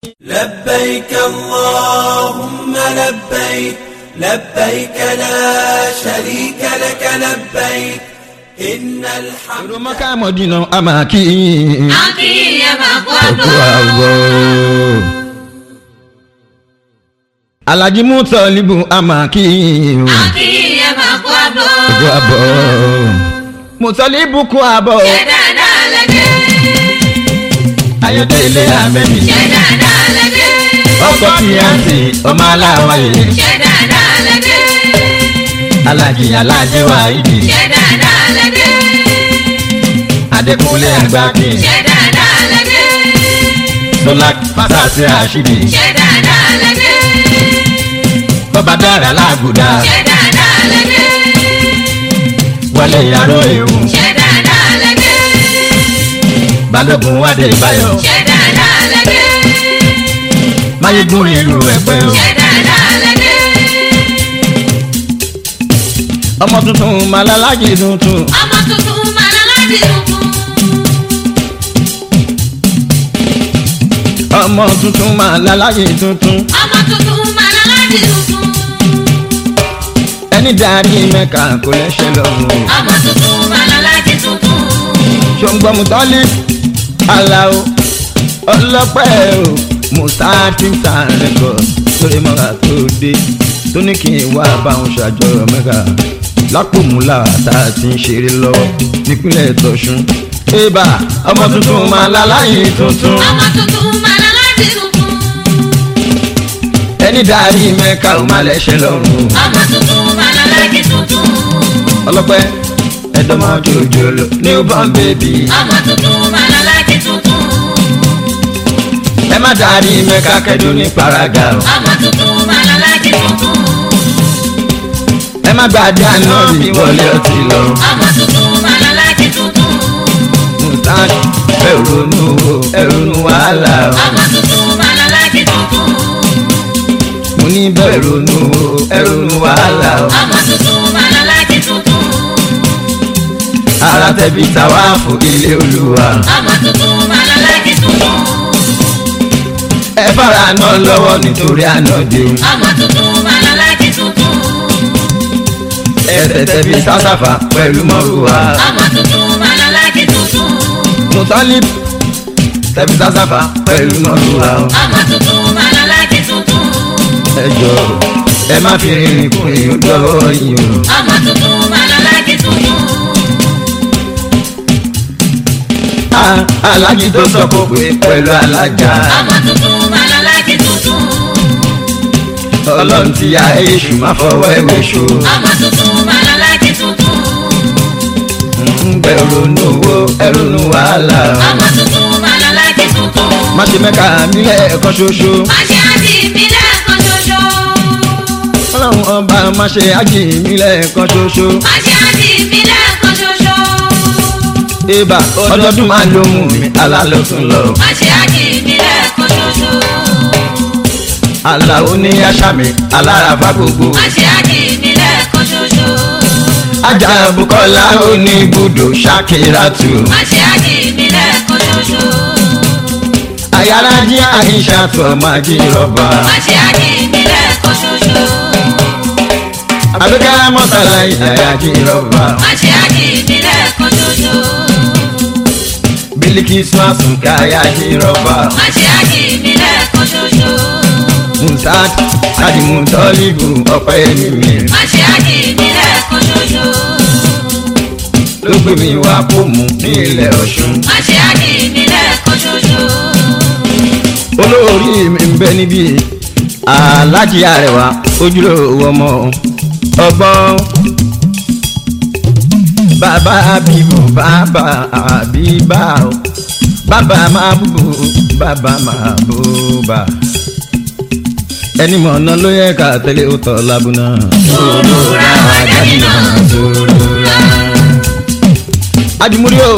لبيك اللهم لبيك لبيك لا شريك لك لبيك إن الحمد èrò mọ́ká mọ́dínà a máa kí yín. Akínyẹ máa kó Òkú àbọ̀. àbọ̀. Alhaji Mutalibu a máa kí yín. Akínyẹ máa kó àbọ̀. Òkú àbọ̀. Mutalibu kú àbọ̀. Ṣé dáadáa lẹ́dẹ̀? Ayọ̀délé Amẹ́mi. Ṣé dáadáa lẹ́dẹ̀? Ọkọ tí a ń sè ọmọ aláwa yìí. Ṣé dáadáa lẹ́dẹ̀? Alhaji Alhaji Wahidi. Ṣé dáadáa lẹ́dẹ̀? Adékúnlé Àgbàkin. Ṣé dáadáa lẹ́dẹ̀? Sọlá Fásásí Àṣìbí. Ṣé dáadáa lẹ́dẹ̀? Bọ́bá dára lágùdá. Ṣé dáadáa lẹ́dẹ̀? Wọlé Yàrá Ewu. Ṣé dáadáa lẹ́dẹ̀? Balógun Wádé Báyọ̀. Ṣé dáadáa lẹ́dẹ̀? Máyégún ìlú Ẹ̀pẹ́ o. Ṣé dáadáa lẹ́dẹ̀? Ọmọ tuntun Màlálájì tuntun. Ọmọ tuntun máa lọ láti tuntun. Ọmọ tuntun Màlálájì tuntun. Ọmọ tuntun máa lọ láti tuntun. Ẹni darí Mẹ́ka kò lẹ́sẹ̀ lọ́rùn. Ọmọ tuntun máa lọ láti tuntun. Ṣòǹgbọ́mù tọ́lí. Àlàó. Ọlọ́pẹ́ o. Mùsáàtì sàrẹ́kọ̀. Sórí mọ́ra tó dé. Tó ní kí n wá báwọn ṣàjọyọ̀ Mẹ́ka. Lápòmúlà tá a ti ń ṣeré lọ́wọ́ nípínlẹ̀ Tọ̀ṣun. Ébà ọmọ tuntun Màlálájì tuntun. Ọmọ tuntun máa lọ láti tuntun. Ẹni darí Mẹ́ka ò má lẹ́sẹ̀ lọ́rùn. Ọmọ tuntun máa lọ láti tuntun. ọlọ́pẹ́ ẹ̀dọ́mọ jòjòló newborn baby Ọmọ tuntun máa lọ láti tuntun. ẹ má darí mẹ́ka kẹ́dùn ní paraga o Ọmọ tuntun máa lọ láti tuntun. ẹ má gbàdé àná bí wọlé ọtí lọ Ọmọ tuntun máa lọ láti tuntun. mùtáàdì ẹrùnú o ẹrùnú wàhálà o Ọmọ tuntun máa lọ láti tuntun. mo ní bẹ̀rùnú o ẹrùnú wàhálà o Ọmọ tuntun máa lọ láti tuntun. ara tẹ̀bi tàwa fò ilé olúwa Ọmọ tuntun máa lọ láti tuntun. ẹ fara náà lọ́wọ́ nítorí ànádé Ọmọ tuntun máa lọ láti tuntun. ẹsẹ̀ tẹ̀bi sásàfà pẹ̀lú mọ́rùwá Ọmọ tuntun máa lọ láti tuntun. mùtọ́lì tẹ̀bi sásàfà pẹ̀lú mọ́rùwá o. Ọmọ tuntun máa lọ láti tuntun. ẹ jọ ẹ má fi rìnrìn kùnrin ó dọ́wọ́ yìí o. Ọmọ tuntun máa lọ láti tuntun. Ah, alájí tó sọ kó pé pẹ̀lú alájà Ọmọ tuntun máa lọ láti tuntun. ọlọ́run ti ya èṣù má fọwọ́ ẹ̀wé ṣo Ọmọ tuntun máa lọ láti tuntun. ń bẹ̀rù nù wo ẹ̀rù nù wàhálà Ọmọ tuntun máa lọ láti tuntun. má ṣe mẹ́ka nílẹ̀ ẹ̀kọ́ ṣoṣo Má ṣe àti ìbílẹ̀ kan ṣoṣo. ọlọ́run ọba má ṣe ájì nílẹ̀ ẹ̀kọ́ ṣoṣo Má ṣe àti ìbílẹ̀ kan ṣoṣo. ibà ọdọọdún máa ló mú mi alálọ́tún lọ Má ṣe àti ìbílẹ̀ kan ṣoṣo. aláwo ní aṣámi alárafá gbogbo Má ṣe àti ìbílẹ̀ kan ṣoṣo. ajá bukola ó ní ibùdó ṣàkíràtù Má ṣe àti ìbílẹ̀ kan ṣoṣo. ayárájí àìṣàtọ̀ máa jí rọ́bà. Má ṣe àti ìbílẹ̀ kan ṣoṣo. abẹ́ká mọ́tàlá ìdáyàjì rọ́bà Má ṣe àti ìbílẹ̀ kan ṣoṣo. bílíkì sùnàsùn káyàjì rọ́bà Má ṣe àti ìbílẹ̀ kan ṣoṣo. musad kadimu tọ́lìbù ọ̀pẹ́ ẹ̀mí Má ṣe àti ìbílẹ̀ kan ṣoṣo. ló gbé mi wá kó mu ní ilẹ̀ ọ̀ṣun Má ṣe àti ìbílẹ̀ kan ṣoṣo. olórí mi ń bẹ níbí alájí àrẹwà ojúlówó ọmọ ọgbọ́n bàbá bíbù bàbá àbíbá o bàbá máa búbù bàbá máa búbà ẹni mọ̀ ọ̀nà ló yẹ ká tẹ́lẹ̀ ó tọ́ lábúná. Sùúrùra àdáni náà. sùúrùra. Ajumuri o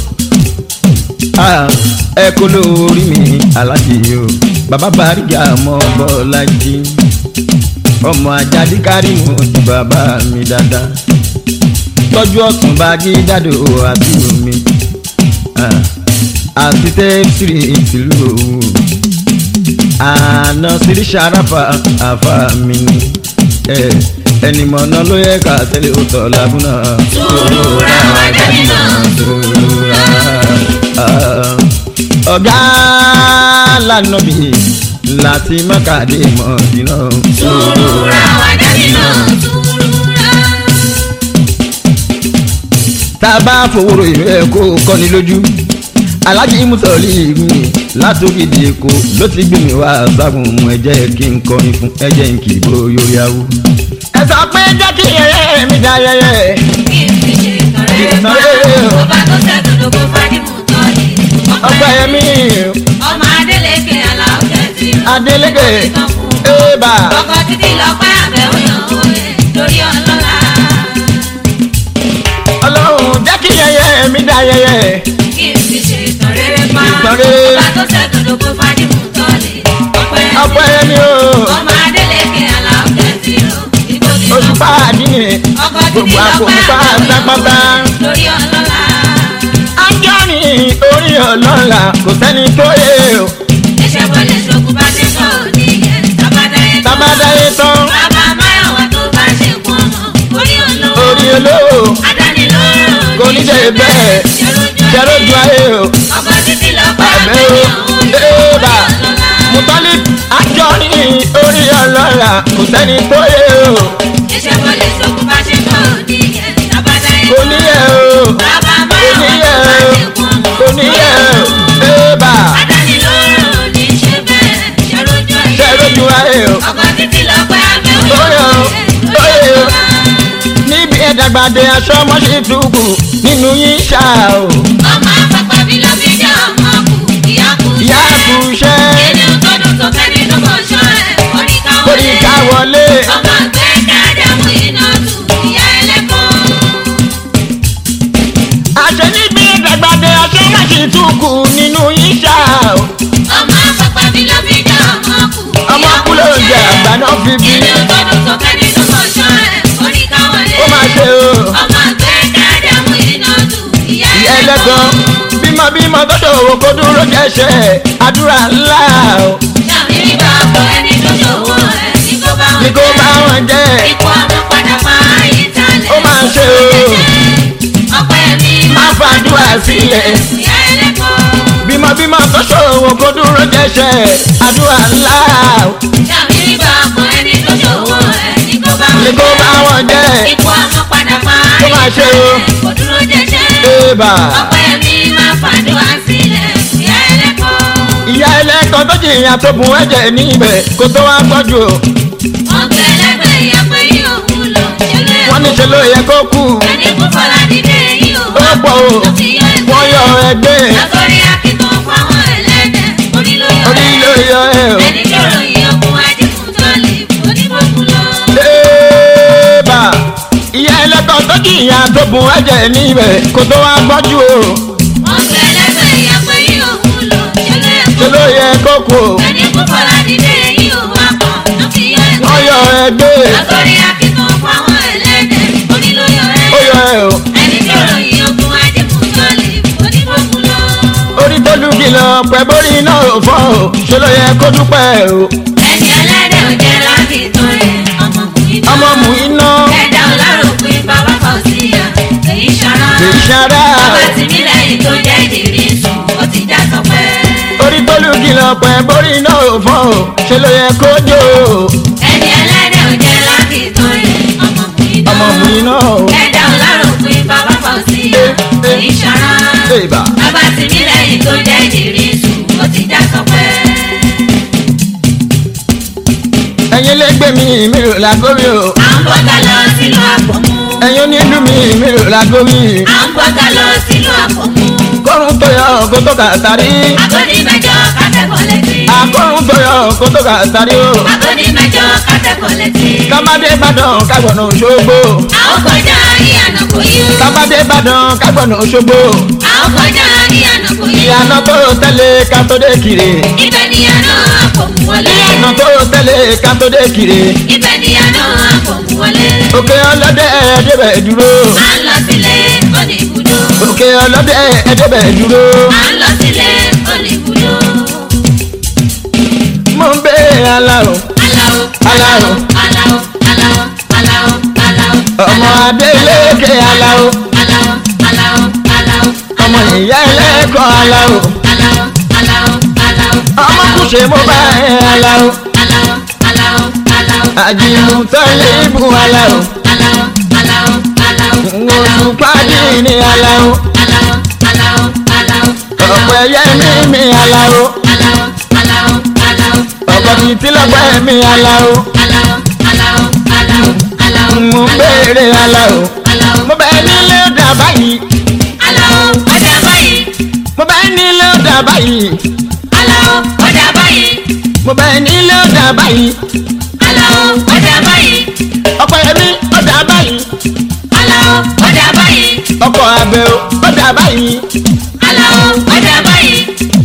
Ah, ẹ kó lórí mi alájí o bàbá bàrígà ọmọ bọ́lájí ọmọ ajáde kárìmù ti bàbá mi dáadáa tọ́jú ọ̀tún bá gé jáde o àti omi àti tẹ́sírì ìtìlú òwò àná sírí sàràfà àfà mi ni ẹ ẹni mọ̀nà ló yẹ ká tẹ́lẹ̀ ó tọ̀ lábúná. Sùúrùra wà dání náà. Sùúrùra. ọ̀gá lànàbí láti mọ́kàdé mọ̀dínà. Sùúrùra wà dání náà. Sùúrùra. tá a bá fowóró ìlú ẹ̀ kó kọ́ni lójú alájí mùsọ̀lì mi látòkìdí èkó ló ti gbé mi wá ságun mu ẹ jẹ́ kí n kọrin fún ẹ jẹ́ n kì í bó yorí awú. ẹ sọ pé jẹ́ kí yẹyẹ mi dá yẹyẹ. Kí n fi ṣe ìtọrẹ fún ọba tó ṣẹ́gun lóko fádìmù tọ́lì. ọgbà yẹmí Ọmọ Adélékè Aláwọ̀ Kẹ́sì. adélégé ébà Ọkọ̀ títí lọ pẹ́ àbẹ̀wò yàn òye lórí ọlọ́lá. ọlọ́run jẹ́ kí yẹyẹ mi dá yẹyẹ. Kí n fi ṣe ìtọrẹ pa. Ìtọrẹ. Ọba tó ṣẹ́gun lóko fádìmù tọ́lì. ọgbà yẹmí o Ọmọ Adélékè Aláwọ̀ Kẹ́sì. Ìgbòkè oṣù lọ fàdínì ọkọ̀ títí gbogbo lọ àkókò pẹ́ àbẹ̀wò pátápátá. yàn lórí ọlọ́lá. ájọ́ni orí ọlọ́la kò sẹ́ni tó yẹ o Iṣẹ́ wọlé ṣokùn bá ṣe kọ́ òní yẹn. Tábàdáyé tán. tábàdáyé tán Bàbá Máyọ̀wá tó bá ṣe kún ọmọ. Orí olówó. orí olówó Adánilóró. kò ní ṣe bẹ́ẹ̀ ṣẹ́rójú ayé o Ọkọ̀ títí lọ pẹ́ àbẹ́ o ébà mùtọ́lì ájọ́ni orí ọlọ́la kò sẹ́ni tó yẹ o Iṣẹ́ wọlé ṣokùn bá ṣe kọ́ òní yẹn. Tábàdáyé kò tán. ní yẹ o Bàbá kò Máyọ̀wá ní tó yẹ bá o ṣe kún ọmọ. kò ní yẹ o ébà Adánilóró ní ṣe bẹ́ẹ̀. Ṣẹ́rójú ayé. ṣẹ́rójú ayé o Ọkọ̀ títí lọ pẹ́ àbẹ́ Óyè o, óyè o. níbi ẹ̀dàgbàdé aṣọ mọ́ṣí túkù nínú yín ṣá o Ọmọ àpapọ̀ bí ló fi jẹ́ ọmọ kù. Ìyá kù ìyá ṣẹ́. kù ṣẹ́ Ilé òtọ́dún tó fẹ́ nínú mọ̀ṣọ́ ẹ̀. Oríkà orí ká wọlé Ọmọ àgbẹ̀ dáadáa mú iná tù. Ìyá ẹlẹ́kọ̀ọ́. àṣẹ níbi ẹ̀dàgbàdé aṣọ mọ́ṣí túkù nínú yín ṣá o Ọmọ àpapọ̀ bí ló fi jẹ́ ọmọ kù. ọmọ kú ló ń jẹ àgbà náà fi bí Ilé òtọ́dún tó fẹ́ nínú mọ̀ṣọ́ ẹ̀. Oríkà wọlé. ó máa ṣe o Ọmọ àgbẹ̀ dáadáa mú iná tù. Ìyá ìyá ẹlẹ́gan bímọ bímọ tó ṣòwò kó dúró jẹ́ṣẹ́ àdúrà ńlá o Ṣàmìlì bá ọkọ ẹni tó ṣòwò ẹ̀. Ní kó bá ní wọn kó bá jẹ́. wọn jẹ́ Ipò ọmọ padà máa yí talẹ̀. ó máa ṣe o Ọpẹ́ mi má fàdúrà sílẹ̀. Ìyá ẹlẹ́kọ̀ọ́. bímọ bímọ tó ṣòwò kó dúró jẹ́ṣẹ́ àdúrà ńlá o Ṣàmìlì bá ọkọ ẹni tó ṣòwò ẹ̀. Ní kó bá ní wọn kó bá jẹ́. wọn jẹ́ Ipò ọmọ padà máa Ó máa ṣe o. Kò dúró jẹ́jẹ́. ébà Ọpẹ́ mi máa fàdúrà sílẹ̀. Ìyá ẹlẹ́kọ̀ọ́. ìyá ẹlẹ́kan tó jìyà tó bùn ẹ̀jẹ̀ níbẹ̀ kó tó wá gbọ́jú o Wọ́n gbé ẹlẹ́gbẹ̀ẹ́ ìyàpẹ́ yìí òun lò. Ṣé ló yẹ wọ́n ní ṣe ló yẹ kó kú Ẹni kú fọlá dídé yìí ò ó pọ̀ o Ó ti yọ ẹgbẹ́. wọ́n yọ ẹgbẹ́ Látọ̀rí akíkan fáwọn ẹlẹ́dẹ̀. Orí ló yọ orí ló yọ ẹ o Ẹni tó ròyìn okun adigun tó lè onígbòkun lọ. ébà ìyá ẹlẹ́kan tó jìyà tó bùn ẹ̀jẹ̀ níbẹ̀ kó tó wá gbọ́jú o Wọ́n gbé ẹlẹ́gbẹ̀ẹ́ ìyàpẹ́ yìí òun lò. Ṣé ló yẹ ṣe ló yẹ kó kú o Ẹni kú fọlá dídé yìí ò wá pọ̀. Ó ti yọ ẹgbẹ́. wọ́n yọ ẹgbẹ́ Látọ̀rí akíkan fáwọn ẹlẹ́dẹ̀. Orí ló yọ ó yọ ẹ o Ẹni tó ròyìn okun adigun tó lè onígbòkun lọ. orí tó lù kìlọ̀ pẹ̀ bórí náà ò fọ́ o ṣe ló yẹ kó dúpẹ́ o Ẹni ẹlẹ́dẹ̀ ò jẹ́ láti tán ẹ̀. Ọmọkùnrin náà. ọmọ mú iná Ẹ̀dá ọlọ́run pín bàbá kan sí ya. Èyí ṣara. kì í ṣara Bàbá tí mi lẹ́yìn tó jẹ́ ìdírí sùn. Ó ti já sọpẹ́. orí tó lù kìlọ̀ pẹ̀ bórí náà ò fọ́ o ṣe ló yẹ kó jó o Ẹni ẹlẹ́dẹ̀ ò jẹ́ láti tán ẹ̀. Ọmọkùnrin náà. ọmọ mú iná o Ẹ̀dá ọlọ́run pín bàbá kan sí ya. Èyí ṣara. ébà Bàbá tí mi lẹ́yìn tó jẹ́ ìdírí sùn. Ó ti já sọpẹ́. ẹ̀yin lẹ́gbẹ̀ẹ́ mi mi ò lágómi o À ń bọ́ta lọ sílùú àpòmù. ẹ̀yin onílù mi mi ò lágómi À ń bọ́ta lọ sílùú àpòmù. kọ́run tó yọ kó tó kà sáré Àgọ́dì mẹ́jọ kátẹ́kọ̀ọ́ létí. akọ́run tó yọ kó tó kà sáré o Àgọ́dì mẹ́jọ kátẹ́kọ̀ọ́ létí. kábàdé ìbàdàn kágbọ̀nà òṣogbo Àwọn kọjá ìyànà kò yí. kábàdé ìbàdàn kágbọ̀nà òṣogbo Àwọn kọjá ìyànà kò yí. ìyànà tó tẹ̀lé kátó-dé kiri Ibẹ̀ ni àná àpòmù wọlé. ìyànà tó tẹ̀lé kátó-dé kiri Ibẹ̀ ni àná àpòmù wọlé. òkè ọlọ́dẹ ẹ̀ẹ́dẹ́bẹ̀ dúró À ń lọ sílé òní ibùdó. òkè ọlọ́dẹ ẹ̀ẹ́dẹ́bẹ̀ dúró À ń lọ sílé òní ibùdó. mo mo ń béèrè aláwo Aláwo, aláwo, aláwo, aláwo, aláwo, ọmọ adélékè aláwo aláwo, aláwo, aláwo, ọmọ ìyá ẹlẹ́kọ̀ọ́ aláwo aláwo, aláwo, aláwo, ọmọ kùsè mo bá ẹ aláwo aláwo, aláwo, aláwo, àjìmùtọ́lé ibù aláwo aláwo, aláwo, aláwo, oṣù pàdé ní aláwo aláwo, aláwo, aláwo, ọ̀pẹ yẹmí mi aláwo aláwo, aláwo, aláwo, ọ̀pọ̀ títí lọ́pẹ́ mi aláwo aláwo, aláwo, aláwo, aláwo, mo ń béèrè aláwo aláwo, mo bẹ nílé ọ̀dà báyìí aláwo, ọjà báyìí, mo bẹ nílé ọ̀dà báyìí aláwo, ọjà báyìí, mo bẹ nílé ọ̀dà báyìí aláwo, ọjà báyìí, ọ̀pọ̀ yẹmí ọ̀dà báyìí aláwo, ọjà báyìí, ọkọ̀ abẹ́ ọ̀dà báyìí aláwo, ọjà báyìí,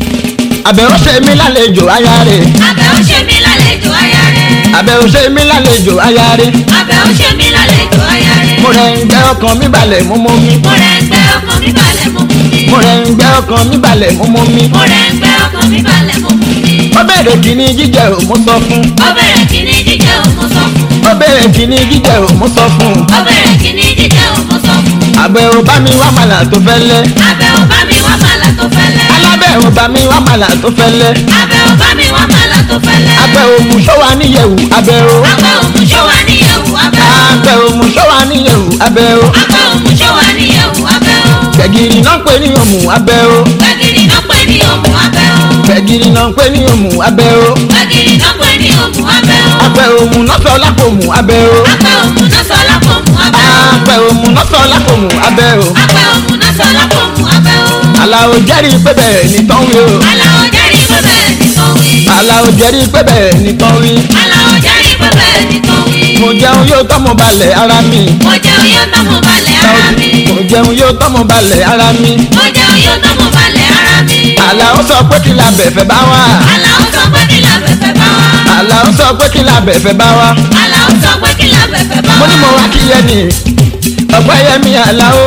abẹ́ ó ṣe mí lálejò aya rẹ̀ abẹ́ ó ṣe mí lálejò aya rẹ̀, abẹ́ ó ṣe mí lálejò aya rẹ̀ abẹ́ ó ṣe mí lálejò aya rẹ̀, mo rẹ̀ ń gbẹ́ ọkàn mi balẹ̀ mo mọ́ mi mo rẹ̀ ń gbẹ́ ọkàn mi balẹ̀ mo mú mi, mo rẹ̀ ń gbẹ́ ọkàn mi balẹ̀ mo mọ́ mi mo rẹ̀ ń gbẹ́ ọkàn mi balẹ̀ mo mú mi, ó bẹ̀rẹ̀ kìíní jíjẹ ò mo sọ fún ó bẹ̀rẹ̀ kíní jíjẹ ò mo sọ fún, ó bẹ̀rẹ̀ kìíní jíjẹ ò mo sọ fún ó bẹ̀rẹ̀ kíní jíjẹ ò mo sọ fún, àbẹ̀ ò bá mi wá màlà tó fẹ́lẹ́ abẹ́ ò bá mi wá màlà tó fẹ́lẹ́, alábẹ̀ ò bá mi wá màlà tó fẹ́lẹ́ abẹ́ ò bá mi wá màlà tó fẹ́lẹ́, abẹ́ òmù ṣọ́wà níyẹ̀wù abẹ́ o abẹ́ òmùṣọ́ wa níyẹ̀wò abẹ́ o, abẹ́ òmù ṣọ́wà níyẹ̀wù abẹ́ o abẹ́ òmùṣọ́ wa níyẹ̀wò abẹ́ o, gbẹ̀gìrì náà ń pè ní òmù abẹ́ o gbẹ̀gìrì náà pè ní òmù abẹ́ o, gbẹ̀gìrì náà ń pè ní òmù abẹ́ o gbẹ̀gìrì náà pè ní òmù abẹ́ o, abẹ́ òmù náà sọ lápòmù abẹ́ o abẹ́ òmù náà sọ lápòmù abẹ́ o, abẹ́ òmù náà sọ lápòmù abẹ́ o abẹ́ òmù náà sọ lápòmù abẹ́ o, aláwo jẹ́rìí pé bẹ́ẹ̀ ní tán wí o aláwọ̀ jẹ́rìí pé bẹ́ẹ̀ ni tó wí, aláwo jẹ́rìí pé bẹ́ẹ̀ ní tán wí aláwọ̀ jẹ́rìí pé bẹ́ẹ̀ ni tó wí, mo jẹun yóò tọ́mọ balẹ̀ ara mi mo jẹun yóò tọ́mọ balẹ̀ ara mi, mo jẹun yóò tọ́mọ balẹ̀ ara mi mo jẹun yóò tọ́mọ balẹ̀ ara mi, aláwo sọ pé kí la bẹ̀fẹ̀ bá wà aláwọ̀ sọ pé kí la bẹ̀fẹ̀ bá wá, aláwo sọ pé kí la bẹ̀fẹ̀ bá wà aláwọ̀ sọ pé kí la bẹ̀fẹ̀ bá mo ní mo wá. wá kí yẹ ni ọ̀pẹ́ yẹ mi aláwo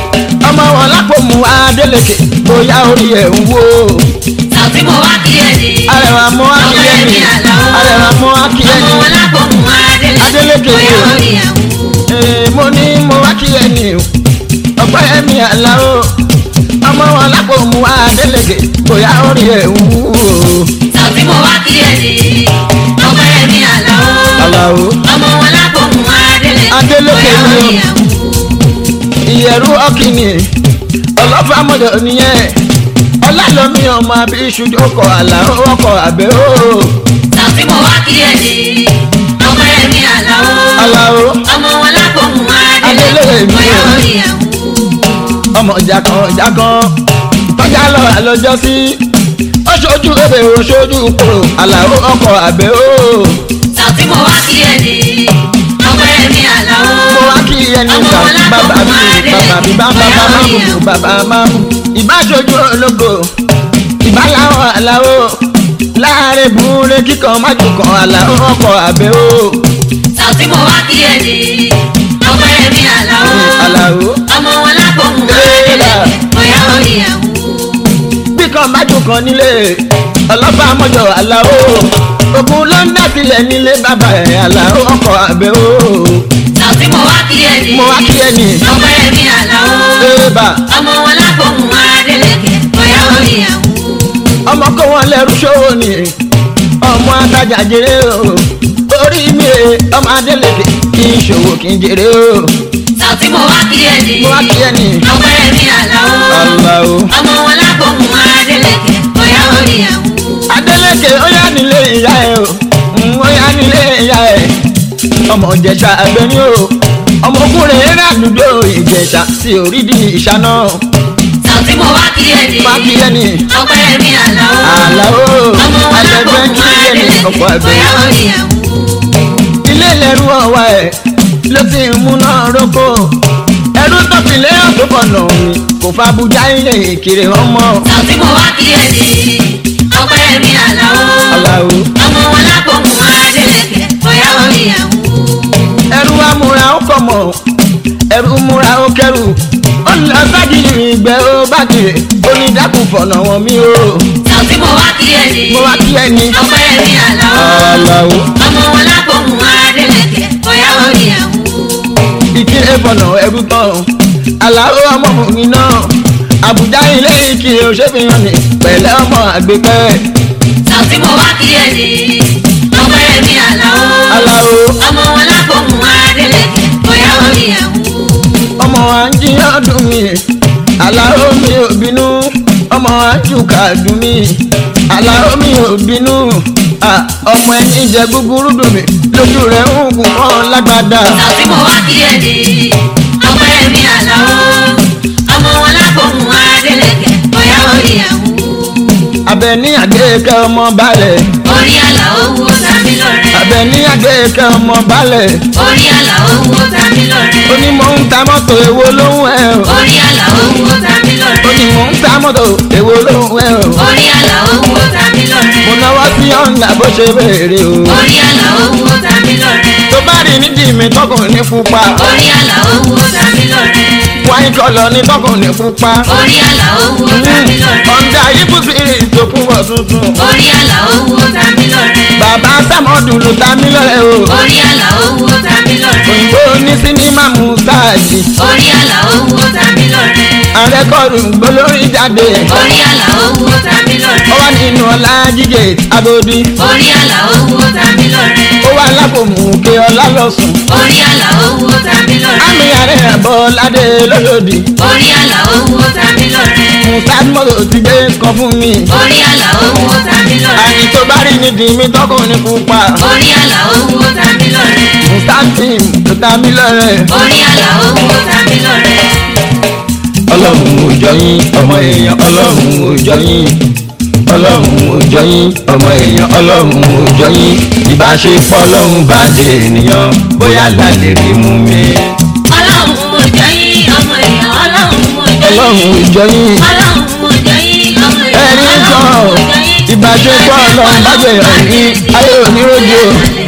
ọmọ wọn lápò mu adélèké bóyá orí ẹ̀ ń wò Sàtí mo wá kí ẹ ní. arẹwà mú wá kí yẹ ni arẹwà mú wá kí yẹ Ọmọ ni wọn lápò mú Adélé. Adélékè Bóyá ni o. orí ẹ̀ wú. Ee, mo ní mo wá kí ẹ ní o ọ̀pẹ́ yẹ mi aláwo ọmọ wọn lápò mu adélèké bóyá orí ẹ̀ ń wò Sàtí mo wá kí ẹ ní. Ọmọ ẹ̀ mi àlọ́. aláwo Ọmọ wọn lápò mú Adélé. Adélékè Bóyá ni o. orí ẹ̀ wú. ìyẹ̀rú ọ̀kìnì ọlọ́fàmọ́dọ̀ nìyẹn ọlálọ́mí ọmọ àbí ìṣùjọkọ̀ àlà ọkọ̀ àbẹ́ o Sàtí mo wá kí ẹ ní. Ọmọ ẹ̀ mi àlọ́. aláwo Ọmọ wọn lápò mú Adélé. Adélékè ni o. Bóyá orí ẹ̀ wú. ọmọ jàkan jàkan tọ́jà lọ àlọ́jọ́ sí ó ṣojú ebè ó ṣojú kúrò àlàó ọkọ̀ àbẹ́ o Sàtí mo wá kí ẹ ní. Ọmọ ẹ̀ mi àlọ́. mo wá kí ẹni Ọmọ ìgbà wọn lápò bàbá mú mi Adélé. bàbá mi bá Bóyá bàbá orí máa ẹ̀ mú wú. bàbá máa mú ìbáṣojú ológo ìbáláwọ̀ àlàó láàrin búrẹ́ kíkan májú kan àlàó ọkọ̀ àbẹ́ o Sàtí mo wá kí ẹ ní. Ọmọ ẹ̀ mi àlọ́. àlàó ọmọ wọn lápò mú Léèlà. adélé bóyá orí ẹ̀ wú. bí kan májú kan nílé ọlọ́pàá mọ́jọ àlàó ogun ló ń dàtílẹ̀ nílé bàbá ẹ̀ àlàó ọkọ̀ àbẹ́ o Sàtí mo wá kí ẹ ní. mo wá kí ẹ ní ọmọ ẹ̀ mi àlọ́. ébà ọmọ wọn lápò mú adélé bóyá orí ẹ̀ wú. ọmọ kó wọn lẹ́rú ṣòwò ni ọmọ atajà jèrè o orí mi rè ọmọ adélèké kí n ṣòwò kí n jèrè o Sàtí mo wá kí ẹ ní. mo wá kí ẹ ní ọmọ ẹ̀ mi àlọ́. àlàó ọmọ wọn lápò mú adélé bóyá orí ẹ̀ wú. adélèké ó yá nílé ìyá ẹ o Mm, ó yá nílé ìyá ẹ ọmọ ìjẹ̀ṣà abẹni o ọmọ ògùnrè eré àdúgbò ìjẹ̀ṣà sí orídìí ìṣáná Sàtí mo wá kí ẹ ní. wá kí ẹ ní ọmọ ẹ̀ mi àlọ́. àlàó ọmọ wọn lápò àtẹ̀gbẹ́ mú kí ẹ ní adélé ọkọ̀ àgbẹ̀. bóyá orí ẹ̀ wú. ilé lẹ́rú ọ̀wá ẹ̀ ló ti ń múná roko ẹrú tọ́pìlẹ̀ ọ̀tọ́kọ̀nà mi kò fa abuja ilé ìkiri ọmọ Sàtí mo wá kí ẹ ní. ọmọ ẹ̀ mi àlọ́. aláwo ọmọ wọn lápò mú adélé bóyá orí ẹ̀ wú. ẹrú amúra ó kọ̀ mọ̀ ẹrú múra ó kẹrù ó lọ sájìlì ìgbẹ́ ó bá kiri onídàkùn fọ̀nà wọn mi o Sọ̀tí mo wá kí ẹ ní. mo wá kí ẹni Ọpẹ́ mi àlọ́. aláwo Ọmọ wọn lápòmù Adélèké, bóyá ó ní ẹ̀wù. ìkírè fọ̀nà ẹrú tán aláwo ọmọ mi náà àbújá ilé ìkírè òṣèfihàn ní pẹ̀lẹ́ ọmọ àgbẹ̀pẹ́ Sọ̀tí mo wá kí ẹ ní. Ọpẹ́ mi àlọ́. aláwo Ọmọ wọn lápòmù Adélèké, bóyá ó ní ẹ̀wù. ọmọ wa ń jí ọdún mi aláwo mi ò bínú ọmọ wa ń jù kàdùn mi aláwo mi ò bínú Ah, ọmọ ẹni jẹ gúgúrú dùn mí lójú rẹ̀ ń gùn kọ́ lágbádá. Sọ̀tí mo wá kí ẹ ní. Ọpẹ́ mi àlọ́. Ọmọ wọn lápòmù Adélèké, bóyá ó ní ẹ̀wù. Abẹ́ní àgbékẹ́ ọmọ balẹ̀ Orí àlà owó tàbí lọ́rẹ́. Abẹ́ní àgbékẹ́ ọmọ balẹ̀ Orí àlà owó tàbí lọ́rẹ́. onímọ̀ ń ta mọ́tò èwo lóhùn ẹ̀ o Orí àlà owó tàbí lọ́rẹ́. onímọ̀ ń ta mọ́tò èwo lóhùn ẹ̀ o Orí àlà owó tàbí lọ́rẹ́. mo náwó sí ọ̀nà bó ṣe béèrè o Orí àlà owó tàbí lọ́rẹ́. tó bá rí nídìí mi tọkùnrin pupa Orí àlà owó tàbí lọ́rẹ́. wáyé kọlọ ní tọkùnrin pupa Orí àlà owó tàbí lọ́rẹ́. ọ̀ndà ibùsùn ìrìn tó kún wọ̀ tuntun Orí àlà owó tàbí lọ́rẹ́. bàbá sàmọ́dù ló ta mí lọ́rẹ́ o Orí àlà owó tàbí lọ́rẹ́. òyìnbó ní sinimá mú sáàjì Orí àlà owó tàbí lọ́rẹ́. àrẹ́kọ̀rù gbólórí jáde Orí àlà owó tàbí ó lọ́rẹ́. wà nínú ọlá jíjẹ agodi Orí àlà owó tàbí lọ́rẹ́. ó wà lápòmù òkè ọlá lọ́sùn Orí àlà owó tàbí lọ́rẹ́. àmì àrẹ àbọ̀ ládé lọ́lọ́dì Orí àlà owó tàbí lọ́rẹ́. mùsàdmọ́tò ti gbé kan fún mi Orí àlà owó tàbí lọ́rẹ́. àyè tó bá rí nídìí mi tọkùnrin pupa Orí àlà owó tàbí lọ́rẹ́. mùsàdìm tó ta mí lọ́rẹ́ Orí àlà owó tàbí lọ́rẹ́. ọlọ́run ò jọ yín ọmọ èèyàn ọlọ́run ò jọ yín ọlọ́run ò jọ yín ọmọ èèyàn ọlọ́run ò jọ yín ìbáṣepọ̀ ọlọ́run bá dé ènìyàn bóyá lálẹ́ rí mú mi. Ọlọ́run mo jẹ́ yín ọmọ èèyàn ọlọ́run mo jẹ́ ọlọ́run yín. ò jọ yín Ọlọ́run mo jẹ́ yín ọmọ èèyàn ẹ̀rí ọlọ́run kan mo jẹ́ yín. ìbáṣepọ̀ ọlọ́run bá dé ènìyàn ayé oníròjò.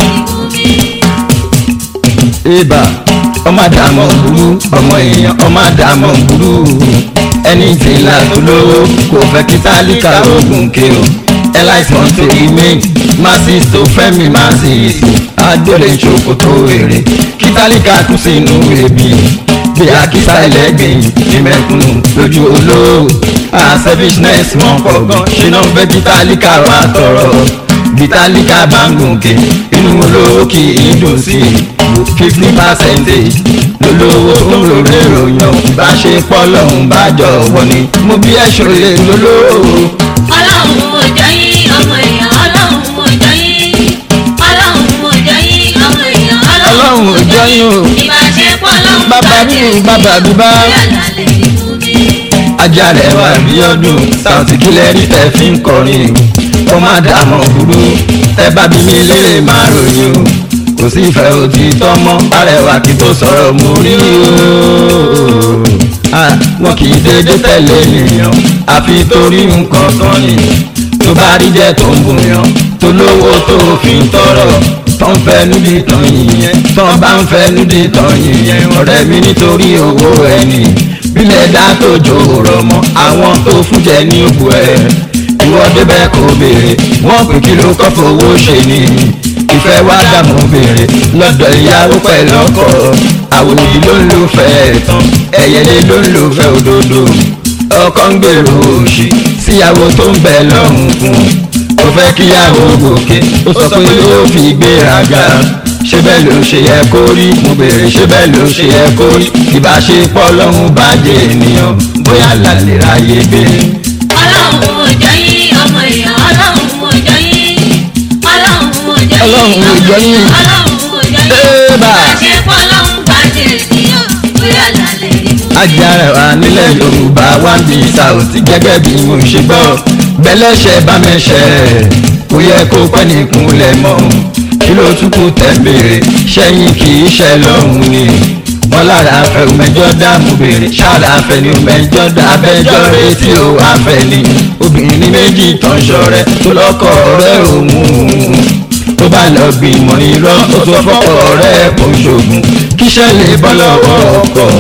ibà ọmọ àdàmọ̀ burú ọmọ èèyàn ọmọ àdàmọ̀ burú ẹni tí ń la tó lówó kò fẹ́ kí tálíkà ogun ké o ẹláìsàn tó remain masses tó fẹ́mi masses adóle ṣòkòtò èrè kí tálíkà kú sínú ebi bí akíta ẹlẹ́gbẹ̀ẹ́ ìmẹ̀kùnù lójú olówó àṣẹ́fíṣnẹ́s wọn pọ̀ gan ṣe náà fẹ́ kí tálíkà wà tọrọ bitalika bangunke inú olówó kì í dùn sí i fifty percentage lólówó tó ń lòrè ròyàn ìbáṣepọ̀ lọ́hùn bá jọ wọ ni mo bí ẹ̀ṣọ́ lè lólówó. Ọlọ́run mo jẹ́ yín ọmọ èèyàn ọlọ́run mo jẹ́ yín. Ọlọ́run mo jẹ́ yín ọmọ èèyàn Ọlọ́run ò jọ yín o. Ìbáṣepọ̀ ọlọ́run bàbá mi bàbá mi bá Bóyá lálẹ́ ní fún mi. ajá rẹ̀ wá bí ọdún sáùtì kílẹ̀ rí tẹ̀ fi ń kọrin kó má dààmú burú tẹ bá bí mi lè máa ròyìn o kò sí ìfẹ́ òtítọ́ mọ́ bárẹ̀wá kí tó sọ̀rọ̀ mú rí o Ah, wọn kì í dédé tẹ̀lé ènìyàn àfi torí nǹkan tán ni tó bá rí jẹ́ tó ń bùyàn tó lówó tó fi ń tọrọ tó ń fẹ́ níbi tán yìnyẹn tó ń bá ń fẹ́ níbi tán yìnyẹn ọ̀rẹ́ mi nítorí owó ẹni bílẹ̀ dá tó jòrò mọ́ àwọn tó fún jẹ ní òkú ẹ̀ ìwọ débẹ̀ kò béèrè wọ́n pè kí ló kọ́ fowó ṣe ni ìfẹ́ wá dààmú béèrè lọ́dọ̀ ìyàwó pẹ̀lú ọkọ àwòdì ló ń lò fẹ́ tán ẹ̀yẹlé ló ń lò fẹ́ òdodo ọkọ ń gbèrò òṣì síyàwó tó ń bẹ lọ́hùn fún un ó fẹ́ kíyàwó gòkè ó sọ pé yóò fi gbéraga ṣé bẹ́ẹ̀ ló ṣe yẹ kó rí mo béèrè ṣé bẹ́ẹ̀ ló ṣe yẹ kó rí ìbáṣepọ̀ lọ́hùn bàjẹ́ ènìyàn bóyá lálẹ́ ráyé gbé. Ọlọ́run mo jẹ́ yín ọmọ èèyàn ọlọ́run mo jẹ́ yín. Ọlọ́run mo jẹ́ yín Ọlọ́run mo jẹ́ yín. Ọlọ́run mo jẹ́ yín. Ébà. Ìbáṣepọ̀ ọlọ́run bàjẹ́ ènìyàn bóyá lálẹ́ ní fún mi. ajára wa nílẹ̀ yorùbá wá ń bí sàòtì gẹ́gẹ́ bí mo ṣe gbọ́ bẹ́lẹ́ṣẹ̀ bá mẹ́ṣẹ̀ kò yẹ kó pẹ́ nìkúnlẹ̀ mọ́ kí ló tún kù tẹ̀ ń béèrè ṣẹ́yìn kì í ṣe lọ́hùn ni wọ́n lára afẹ́ òmẹjọ́ dààmú béèrè ṣáàlà afẹ́ ni òmẹjọ́ dá abẹ́jọ́ retí ò afẹ́ ni obìnrin ní méjì tán ṣọ̀rẹ́ tó lọ́kọ̀ ọ̀rẹ́ òun tó bá lọ gbìmọ̀ irọ́ ó tó fọ́kọ̀ ọ̀rẹ́ kò ṣògùn kíṣẹ́ lè bọ́ lọ́wọ́ ọkọ̀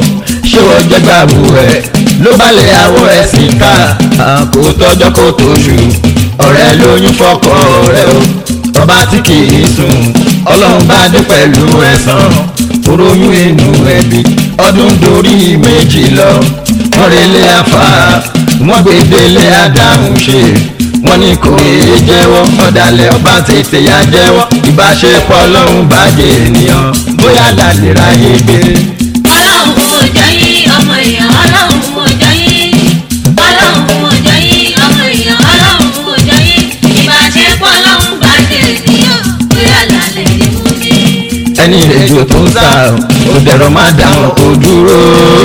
ṣé wọ́n jẹ́ gbàgbó ẹ̀ ló balẹ̀ àwọ̀ ẹ̀ sí ká kó tọ́jọ́ kó tóṣù ọ̀rẹ́ lóyún fọkọ rẹ̀ o ọba tí kì í sùn ọlọ́run bá dé pẹ̀lú ẹ̀san oróyún inú ẹbí ọdún dorí méjì lọ wọ́n relé afá wọ́n gbé délé adáhùn ṣe wọ́n ní kò yéé jẹ́wọ́ ọ̀dàlẹ̀ ọba tètè yá jẹ́wọ́ ìbáṣepọ̀ ọlọ́run bàjẹ́ ènìyàn bóyá lálẹ́ ráyé gbé. ọlọ́run ò jẹ́ yín ọmọ èèyàn ọlọ́run ò jẹ́ yín ọlọ́run ò jẹ́ yín ọmọ èèyàn ọlọ́run ò jẹ́ yín ìbáṣepọ̀ ọlọ́run bàjẹ́ ènìyàn bóyá lálẹ́ ni mo ní. ẹni ìrèjò tó ń sá ò dẹ̀rọ má dáhùn kó dúró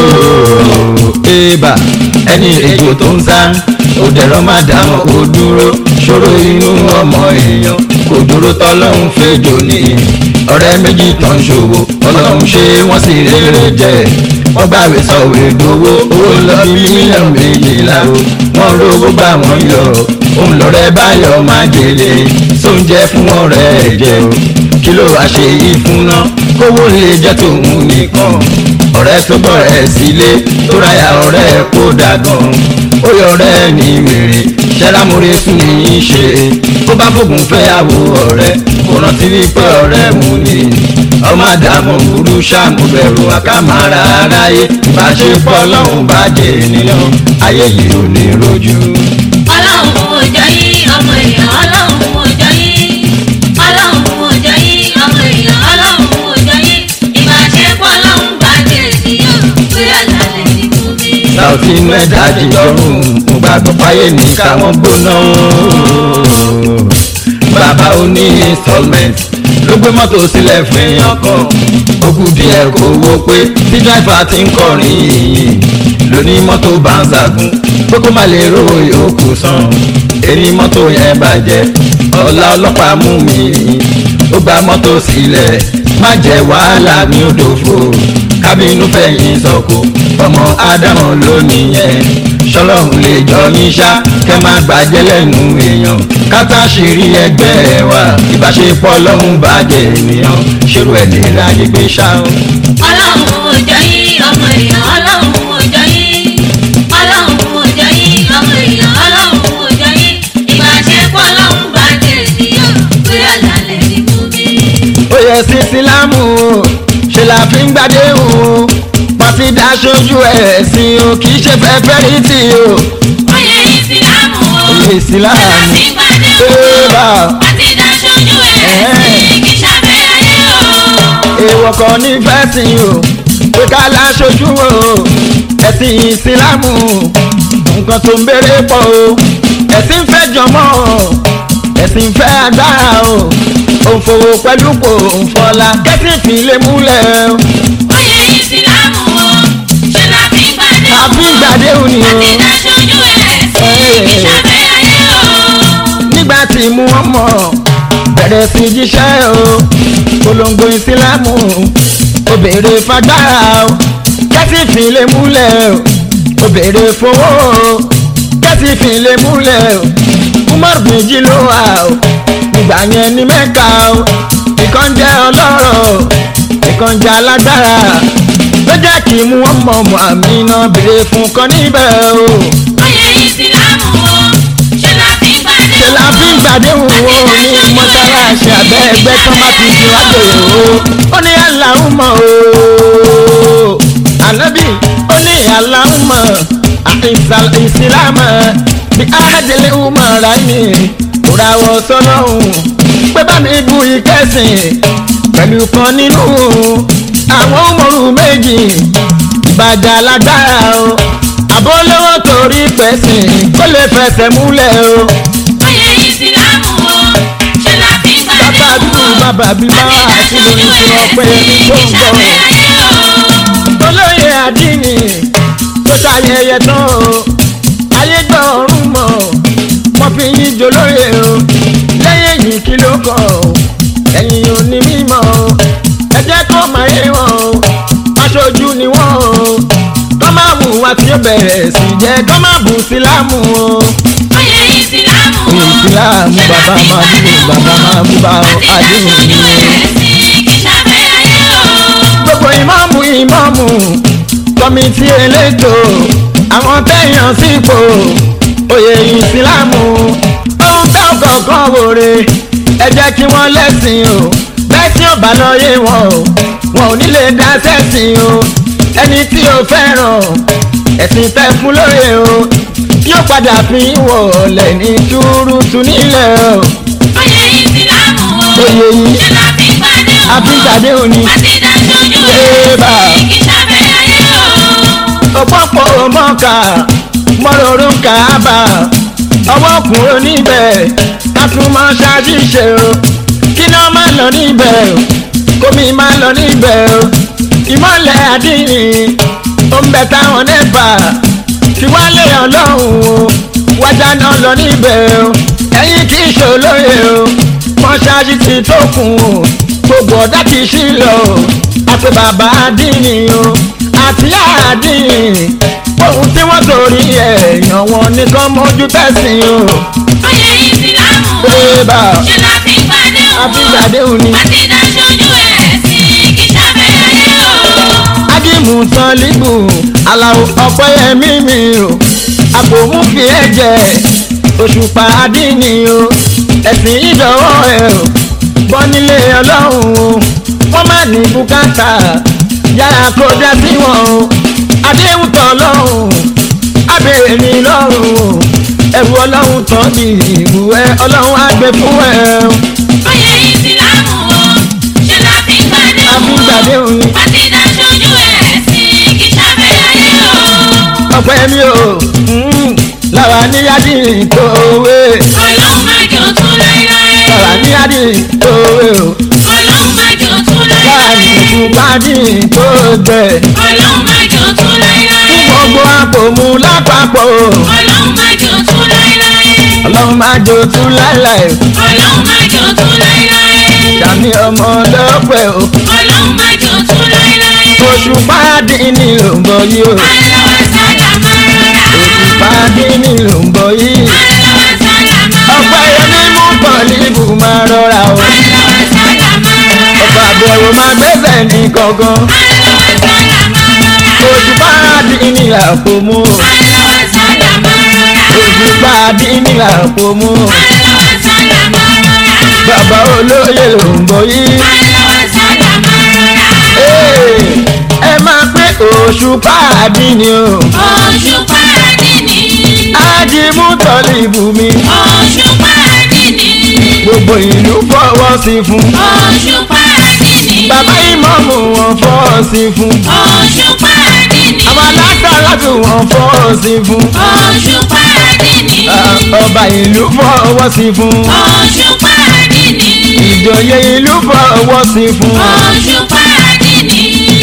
ébà ẹni ìrèjò tó ń sá ò dẹ̀rọ má dáhùn kó dúró ṣòro inú ọmọ èèyàn kò dúró tọ́lọ́hún fẹ́jọ ní ọ̀rẹ́ méjì tó ń ṣòwò ọlọ́run ṣe wọ́n sì rere jẹ wọ́n gbàgbé sọ̀wé gbowó owó lọ bí mílíọ̀nù méjìlá o wọ́n rówó bá wọn yọ òun lọ́rẹ́ báyọ̀ má délé sóúnjẹ fún ọ̀rẹ́ ẹ̀ jẹ o kí ló wá ṣe yìí fún ná kówó lè jẹ́ tòun nìkan ọ̀rẹ́ tó bọ̀ rẹ̀ sílé tó ráyà ọ̀rẹ́ kó dàgàn ó yọ ọ̀rẹ́ ní wèrè ṣẹ́lámúre fún ní í ṣe kó bá fògùn fẹ́ àwọ̀ ọ̀rẹ́ kò rántí wípé ọ̀rẹ́ mú ni ọmọ àdàmú burú ṣàmú bẹ̀rù àkàmàrà aráyé ìbáṣepọ̀ ọlọ́run bàjẹ́ ènìyàn ayé yìí ò ní rojú. ọlọ́run ò jẹ́ yín ọmọ èèyàn ọlọ́run ò jẹ́ yín ọlọ́run ò jẹ́ yín ọmọ èèyàn ọlọ́run ò jẹ́ yín ìbáṣepọ̀ ọlọ́run bàjẹ́ ènìyàn bóyá lálẹ́ ni mo ní. Sáùtì inú ẹ̀dá jíjọrùn mo gbàgbọ́ páyé ní káwọn gbóná. Bàbá oní installment ló gbé mọ́tò sílẹ̀ fún èèyàn kan. Ó kù díẹ̀ kó wó pé tí dráìfà ti ń kọrin yìnyín lóní mọ́tò bá ń ṣàgùn pé kó má lè ro yòókù san. Èrè mọ́tò yẹn bàjẹ́ ọ̀la ọlọ́pàá mú mi ó gba mọ́tò sílẹ̀ má jẹ́ wàhálà mi ò dòfo kábínú fẹ̀yìn sọ̀kò ọmọ ádámọ̀ lónìí yẹn ṣọlọ́run lè jọ yín ṣá kẹ́ má gbàjẹ́ lẹ́nu èèyàn kátà ṣìírí ẹgbẹ́ wa ìbáṣepọ̀ ọlọ́run bàjẹ́ ènìyàn ṣerú ẹ̀ lè ráyè gbé ṣá. ọlọ́run ò jẹ́ yín ọmọ èèyàn ọlọ́run ò jẹ́ yín ọlọ́run ò jẹ́ yín ọmọ èèyàn ọlọ́run ò jẹ́ yín ìbáṣepọ̀ ọlọ́run bàjẹ́ ènìyàn bóyá lálẹ́ ni mo ní. ó yẹ sí sílámù o ṣe la fi ń gbàdé o pàtí dáṣojú ẹ̀sìn o kì í ṣe fẹ́fẹ́ rí tì o. oyè ìsìlámù o Oyè ìsìlámù. ṣe láti gbàdé o Ébà. àti dáṣojú ẹ̀sìn kì í ṣàbẹ̀ ayé o. èèwọ̀ kan ní fẹ́sìn o pé ká láṣojú o ẹ̀sìn ìsìlámù nǹkan tó ń béèrè pọ̀ o ẹ̀sìn fẹ́ jọmọ́ o ẹ̀sìn fẹ́ agbára o òǹfòwò pẹ̀lú kò ń fọlá kẹ́sìn fi lè múlẹ̀ o oyè ìsìlámù o ṣe láti gbàdé o àfi ìgbàdé òní o àti dáṣojú ẹ̀sìn kì í ṣàbẹ̀ ayé o. nígbà tí mú wọn mọ̀ bẹ̀rẹ̀ sí jíṣẹ́ o polongo ìsìlámù ó béèrè fagbára o kẹ́sì fi lè múlẹ̀ o ó béèrè fowó o kẹ́sì fi lè múlẹ̀ o umar méjì ló wà o nígbà yẹn ní mẹ́ka o ìkan jẹ́ ọlọ́rọ̀ o ìkan jẹ́ alágbára ló jẹ́ kí mú wọn mọ̀ mọ́ àmì náà béèrè fún kan níbẹ̀ o oyè ìsìlámù o ṣe láti gbàdé ṣe o. la fi ń gbàdéhùn wo ní mọ́ṣáláṣí abẹ́ ẹgbẹ́ tó bá ti fi wájú o ó ní aláhùnmọ́ o ànábì ó ní aláhùnmọ́ ìsìlámù bí áhàdìlẹ̀ ọmọ rà ní òràwọ̀ sọlọ́hún pé bá mi bu ìkẹsìn pẹ̀lú kan nínú àwọn ọmọrù méjì ìbàjẹ́ alágbára o àbólówó torí pẹ̀sìn kó lè fẹsẹ̀ múlẹ̀ o oyè ìsìlámù o ṣe láti gbàdé bàbá o. dúdú bàbá bíbá àti lórí tí wọ́n pé ní tó ń bọ̀. olóyè àdínì tó ṣayẹyẹ tán o ayé gbọ́ ọ̀run mọ̀ wọ́n fi yín jolóye o lẹ́yìn èyí kí ló kàn o ẹ̀yìn òní mímọ́ o ẹ jẹ́ kó máa yé wọn o aṣojú ni wọ́n o kọ́ máa wù wá tí ó bẹ̀rẹ̀ sí jẹ́ kọ́ máa bù sílámù o oyè ìsìlámù o ìsìlámù bàbá máa bú bàbá máa bú bá ọ àdéhùn àti ni dáṣojú ẹ̀sìn kì í ṣàbẹ̀ ayé o. gbogbo ìmáàmù ìmáàmù tó kọ́mítì elétò àwọn tẹ̀yàn sípò oyè ìsìlámù ohun tó kọ̀ọ̀kan wòre ẹ jẹ́ kí wọ́n lẹ́sìn o bẹ́ẹ̀ tí ó bá lọ yé wọn o wọn ò ní lè dá sẹ́sìn o ẹni tí o fẹ́ràn ẹ̀sìn tẹ́ fún lóye o yóò padà fi wọlé ní túrútú nílẹ̀ o oyè ìsìlámù o oyè yìí ṣe la fi pàdé o àfíìsàdé òní àti dáṣojú Ébà. ẹ̀ kì í ṣàfẹ́ ayé o. òpópó mọ́ka mọ́rọ̀rọ̀ kàába ọwọ́ kúrò níbẹ̀ kátùmọ̀ ṣàṣìṣe o kí náà má lọ níbẹ̀ o kómi má lọ níbẹ̀ o ìmọ̀lẹ̀ àdínì ó ń bẹ táwọn nẹ́fà tí wọ́n lé ọlọ́run o wájà náà lọ níbẹ̀ o ẹ̀yìn kì í ṣòlóye o mọ́ṣáájú ti tó kùn o gbogbo ọ̀dà ti ṣí lọ o àti bàbá àdínì o àti àdínì ohun tí wọ́n torí ẹ̀yàn wọn nìkan mójú tẹ̀sìn o. oyè ìsìlámù o Ébà. ṣe la fi pàdé o àfíìsàdé òní. àti dáṣojú ẹ̀ sí kì í ṣàfẹ́ ayé o. ágímù tán líbù aláwọ̀ ọ̀pẹ́yẹmí mi o àpòmú fi ẹ̀jẹ̀ òṣùpá àdínì o ẹ̀sìn ìdọ̀wọ́ ẹ̀ o bọ́ nílé ọlọ́run o wọ́n má ní bùkátà yàrá kó dá sí wọn o àdéhùn tán lọ́rùn abèrè ní lọ́rùn o ẹ̀rù ọlọ́run tán ní ìlú ẹ ọlọ́run á gbé fún ẹ o oyè ìsìlámù o ṣe la fi pàdé o àfíìsàdé òní. àti dáṣojú ẹ̀ sí kì í ṣàfẹ́ ayé o. ọpẹ́ mi o mm, lára ní yádì tòwe ọlọ́run má jò tún láéláé. lára ní yádì tòwe o ọlọ́run má jò tún lára láéláé. ní ìfúnpádì tó gbẹ ọlọ́run má jò tún láéláé. gbogbo àpòmù lápapọ̀ o ọlọ́run má jò tún láéláé. ọlọ́run máa jò tún láìláì ọlọ́run má jò tún láéláé. dàmí ọmọ ọlọ́pẹ́ o ọlọ́run má jò tún láéláé. oṣù pàdé ní ló ń bọ̀ yìí o aláwọ̀ sáyà máa rọra. oṣù pàdé ní ló ń bọ̀ yìí aláwọ̀ sáyà máa ọpẹ́ yẹmí mú pọ̀ níbù máa rọra o aláwọ̀ sáyà máa rọra. ọba àbẹ̀wò máa gbẹ́sẹ̀ ní gangan aláwọ̀ sáyà máa rọra. oṣù pàdé ní àpòmù o. aláwọ̀ sáyà máa rọra. oṣù pàdé ní àpòmù o. aláwọ̀ sáyà máa rọra. bàbá olóyè ló ń bọ̀ yìí. aláwọ̀ sáyà máa rọra. Ee, ẹ máa pé oṣù pàdé ni o. oṣù pàdínì. ájímú tọ́lì bùnmi. oṣù pàdínì. gbogbo ìlú fọwọ́ sí fún. oṣù pàdínì. bàbá ìmọ̀mù wọn fọwọ́ sí fún. oṣù pàdínì. àwọn alátàlátù wọn fọwọ́ sí fún. oṣù pàdínì. Ah, ọba ìlú fọwọ́ sí fún. oṣù pàdínì. ìjòyè ìlú fọwọ́ sí fún. oṣù pàdínì.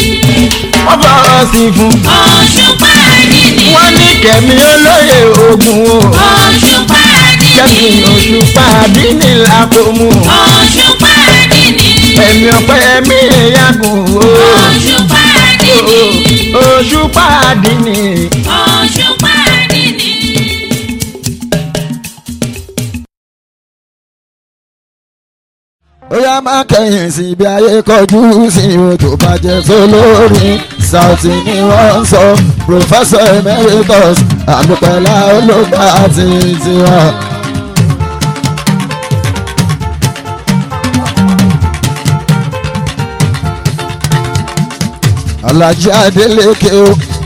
wọ́n fọwọ́ sí fún. oṣù pàdínì. wọ́n ní kẹ̀mí olóyè ogun o. oṣù pàdínì. kẹ́mi oṣù pàdé ní làkòmù. oṣù pàdínì. ẹ̀mí ọ̀pẹ ẹ̀mí ìyàgùn o. oṣù pàdínì. oṣù pàdé ní. oṣù pàdínì. ó yá má kẹ́yìn sí ibi ayé kọjú sí o tó bá jẹ́ sólórí Saoty ni wọ́n ń sọ Professor Emeritus àdùpẹ̀lá olóògbà àti tiwọn. Alhaji Adeleke o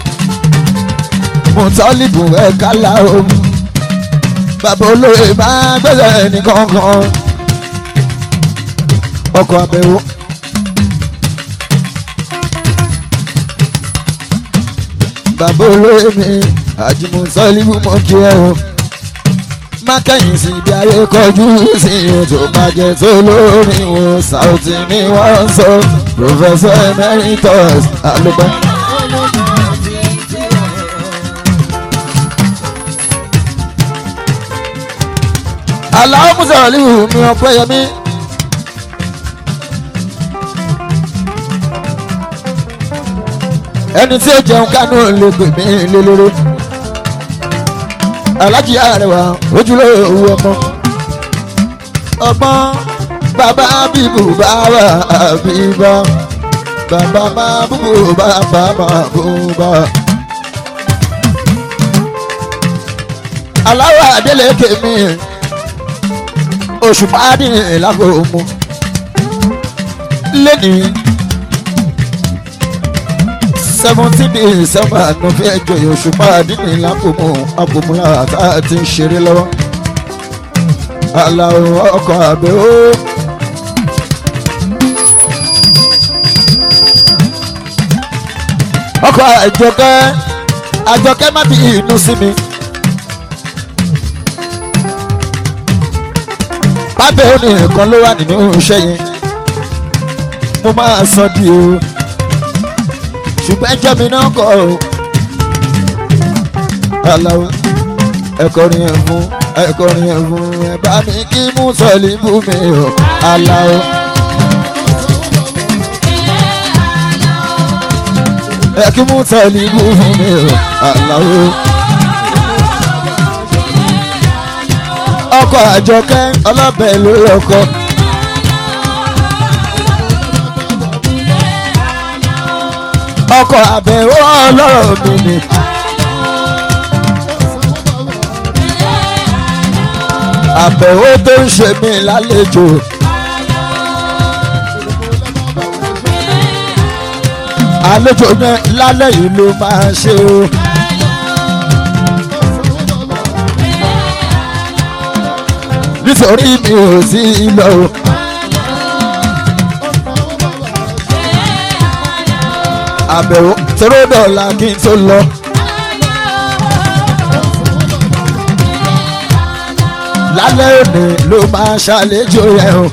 Mutalibu ẹ̀ka o bàbá olóyè máa gbẹ́sẹ̀ nìkan kan ọkọ̀ abẹ́wò. bàbá olóyè mi àjùmọ̀sọ́líwù mọ́ kí ẹ o. má kẹ́yìn sí ibi ayé kọjú sí ètò bàjẹ́ tó lórí wo Saoty ni wọ́n ń sọ Professor Emeritus alùpàá. aláwọ̀ mùsàlùmí mi ọ̀pẹ́ yẹmí. ẹni tí ó jẹun kánú lè pè mí lélẹ́rẹ́ alájí àrẹwà ojúlówó ọmọ ọgbọ́n bàbá bíbù bàbá bíbá bàbá máa búbú bàbá máa búbá. aláwọ̀ adélèké mi oṣù pàdé lágòmù lẹ́nìí seventeen december ló fẹ́ jọyọ̀ oṣù pàdé lágòmù àgòmùlà tá a ti ń ṣeré lọ́wọ́ aláwọ̀ ọkọ̀ àbẹ̀ ó. ọkọ̀ àjọkẹ́ àjọkẹ́ má bí inú sí mi. pábẹ́ òní nǹkan ló wà nínú iṣẹ́ yẹn mo máa sọ di o ṣùgbọ́n ẹjọ́ mi náà kọ́ o. aláwo ẹ̀kọ́rin ẹ̀ fún ẹ̀kọ́rin ẹ̀ fún ẹ bá mi kí mú sọ̀lì bú mi o aláwo. ẹ kí mú sọ̀lì bú fún mi o aláwo. ọkọ̀ àjọkẹ́ ọlọ́bẹ̀ ló lọ́kọ́. ọkọ̀ àbẹ̀wò ọlọ́rọ̀ mi ni. àbẹ̀wò tó ń ṣe mí lálejò. àlejò náà lálẹ́ yìí ló máa ṣe o. nítorí mi ò sí lọ. àbẹ̀wò tóró dọ̀la kí n tó lọ. lálẹ́ òní ló máa ṣàlejò rẹ̀ o.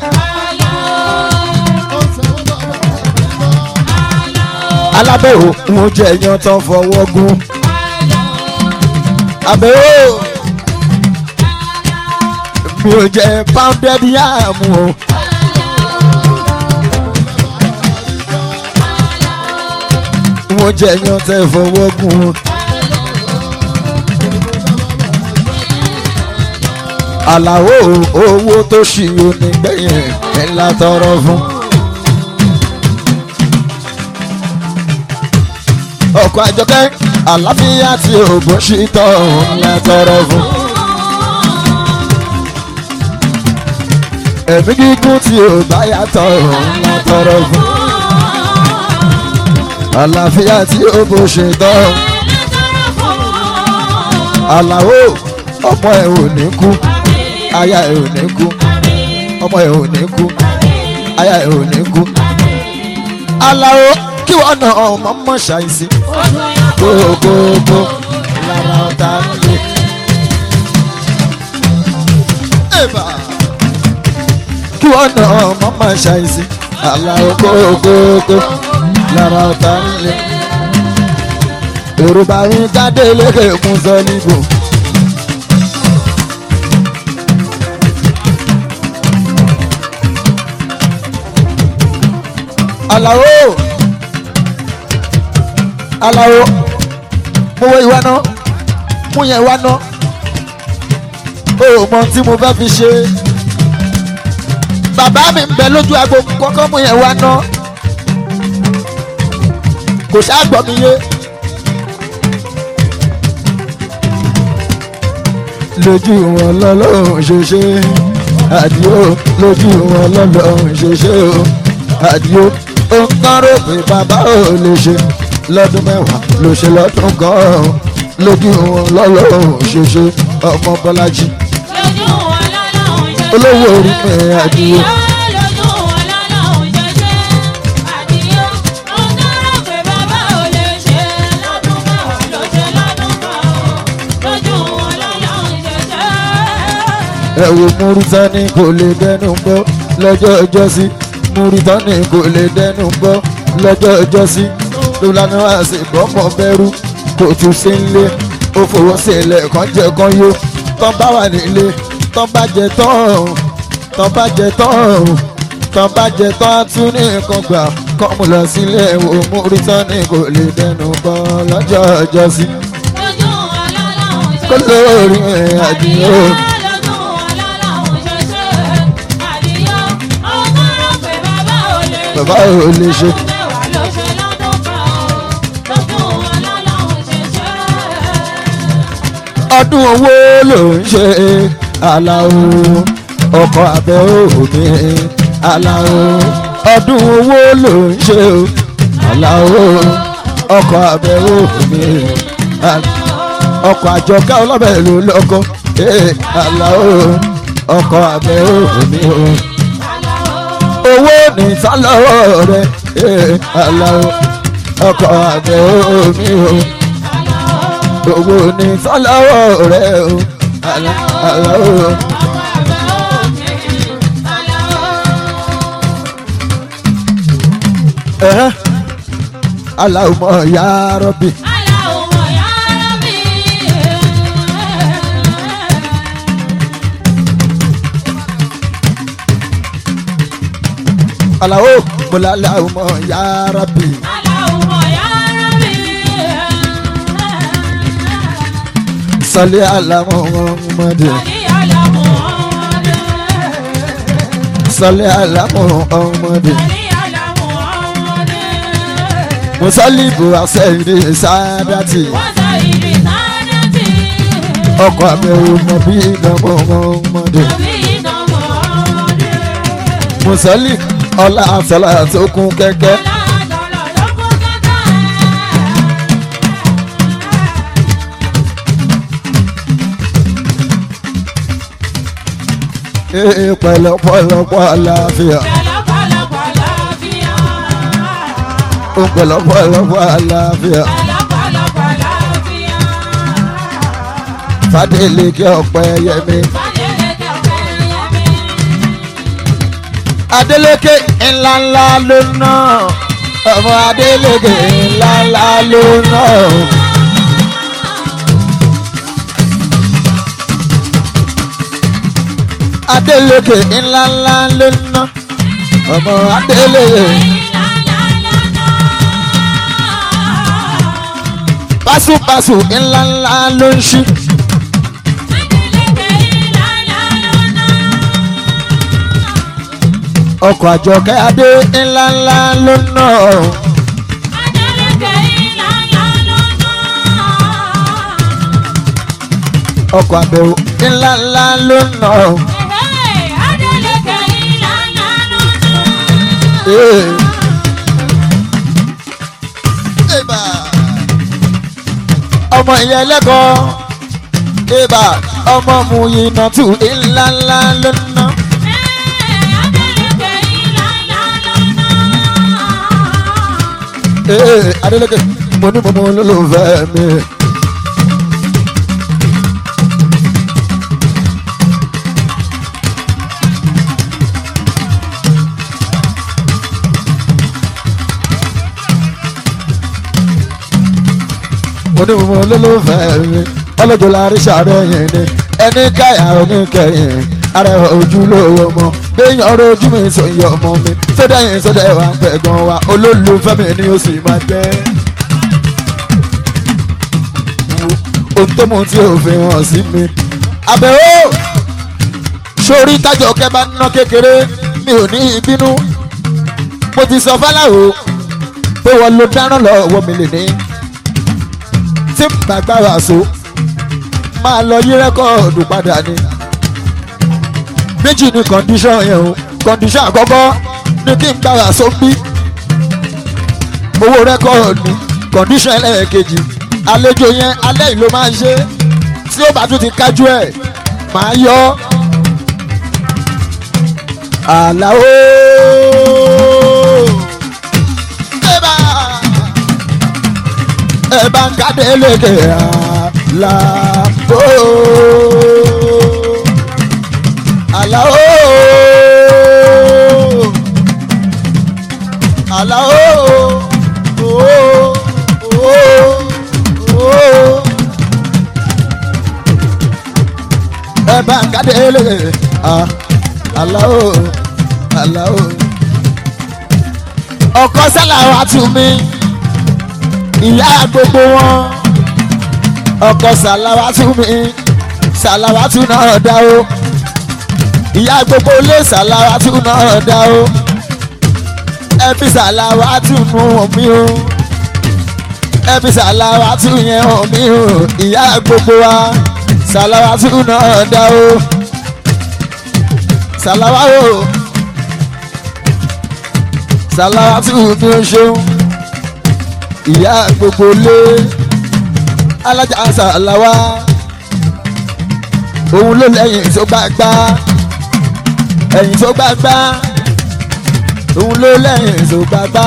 alábẹ̀wò ń jẹ yan tán fọwọ́ gún. àbẹ̀wò mi ò jẹ pounded yam o. mo jẹ yan tẹ fọwọ́ gún. àlàó owó tó ṣì onígbẹ̀yìn ńlá tọrọ fún. ọkọ̀ àjọkẹ́ àlàáfíà tí òògùn ṣì tọ̀ ńlá tọrọ fún. ẹ̀mí gígùn tí ò bá yàtọ̀ ńlá tọrọ fún. àlàáfíà tí ó bó ṣe tọ́. àlàó ọmọ ẹ̀ ò ní kú aya ẹ̀ ò ní kú ọmọ ẹ̀ ò ní kú aya ẹ̀ ò ní kú. àlàó kí wọ́n nà ọmọ mọ̀ ṣàìsí kókókó lára ọ̀tá nílé. Eba kí wọ́n nà ọmọ máa ṣàìsí aláwọ̀ kókókó lára ọ̀tá nílé. yorùbá yín jáde lékè kún sọ níbò. aláwo aláwo mo wọ ìwà náà mo yẹ ìwà náà o mọ tí mo fẹ́ fi ṣe bàbá mi ń bẹ lójú agbo kọ́kọ́ mú yẹn wá ná kò ṣáàgbọ́ mi yé. lójú wọn lọ́lọ́run ṣoṣe àdìo lójú wọn lọ́lọ́run ṣoṣe o àdìo ó ń kán rò pé bàbá ò lè ṣe lọ́dún mẹ́wàá ló ṣe lọ́dún kan lójú wọn lọ́lọ́run ṣoṣe ọmọ bọ́lájì olówó orí mi àdìo. ẹ wo múrítánì kò lè dẹnu gbọ́ lọ́jọ́ ọjọ́ sí múrítánì kò lè dẹnu gbọ́ lọ́jọ́ ọjọ́ sí ló lánà wá sí bọ́mọ bẹ́rù kò tún sí nílé ó fowó sílẹ̀ kan jẹ kan yó tán bá wà nílé tán bá jẹ tán tán bá jẹ tán tán bá jẹ tán á tún ní nǹkan gbà kọ́ mu lọ sílé wo múrítánì kò lè dẹnu gbọ́ lọ́jọ́ ọjọ́ sí kó lórí ẹ̀ àdìyó. bàbá ò lè ṣe ọdún owó ló ń ṣe aláwo ọkọ̀ abẹ́ òní aláwo ọdún owó ló ń ṣe aláwo ọkọ̀ abẹ́ òní ọkọ̀ àjọká ọlọ́bẹ̀ ló lọ́kọ́ aláwo ọkọ̀ abẹ́ òní owó ní sálọ́wọ́ rẹ̀ aláwo ọkọ̀ abẹ́ òní owó ní sálọ́wọ́ rẹ̀ aláwo. Allahumma ya Rabbi. Allahu mula Allahumma ya Rabbi. Salli ala Muhammad. Salli ala Muhammad. Musalibu asẹ́yìnì sáadàtì. Ọkọ̀ àbẹ̀wò mọ̀ bí ìdánwò Muhammad. Musali ọlá àtàlà tó kún kẹ́kẹ́. Ee pẹ̀lẹ́pẹ̀lẹ́pẹ̀ àlàáfíà. Ó pẹ̀lẹ́pẹ̀lẹ́pẹ̀ àlàáfíà. Fadéleke ọ̀pẹ yẹmi. Adéleke ńláńlá ló ná. Ọmọ Adéleke ńláńlá ló ná. Adéleke ńláńlá ló ná. Ọmọ Adéleke. Pásùpásù ńláńlá ló ń ṣí. Ọkọ̀ àjọkẹ́ adé ńláńlá ló ná. Ọkọ̀ àbẹ̀wò ńláńlá ló ná. Ee. Eba. Ọmọ ìyá ẹlẹ́kọ̀ọ́. Eba. Ọmọ mu iná tù ńláńlá ló ná. Ee. Adélèké mo ní mo mọ olólùfẹ́ mi. onímọ̀ olólùfẹ́ mi ọlọ́jọ́ láàrin sàárẹ̀ yẹn ni ẹni káyà oníkẹyìn arẹwà ojúlówó mọ béèyàn ọ̀rọ̀ ojú mi sọ iye ọmọ mi sódà yẹn sódà ẹwà ń pẹ̀ gan wa olólùfẹ́ mi ni ó sì máa jẹ́. ohun tó mú tí ò fi hàn sí mi. àbẹ̀wò sórí tájọ kẹba ná kékeré mi ò ní ìbínú mo ti sọ fáláwo pé wọ́n lo dáràn lọ́wọ́ mi lè ní tí gbàgbára so máa lọ yí rẹ́kọ̀dù padà ni. méjì ni kọ́ndíṣọ̀n yẹn o kọ́ndíṣọ̀n àkọ́kọ́ ni kí n gbára so bí owó rẹ́kọ̀dù kọ́ndíṣọ̀n ẹlẹ́ẹ̀kejì àlejò yẹn alẹ́ yìí ló máa ń ṣe tí ó bá tún ti kájú ẹ̀ máa yọ. àlàó. Eba ẹ bá ń kádé lékè àlà ó àlà ó àlà ó ó ó ẹ bá ń kádé lékè àlà ó àlà ó ọkọ sálà wà tún mí ìyá gbogbo wọn ọkọ sàlàwátú mi sàlàwátú náà dá o ìyá gbogbo ilé sàlàwátú náà dá o ẹ fi sàlàwátú nu omi o ẹ fi sàlàwátú yẹn omi o ìyá gbogbo wa sàlàwátù náà dá o sàlàwá o sàlàwátù mi ò ṣeun ìyá gbogbo lé alájà sàlàwá òun ló lẹ́yìn tó gbàgbá ẹ̀yìn tó gbàgbá òun ló lẹ́yìn tó gbàgbá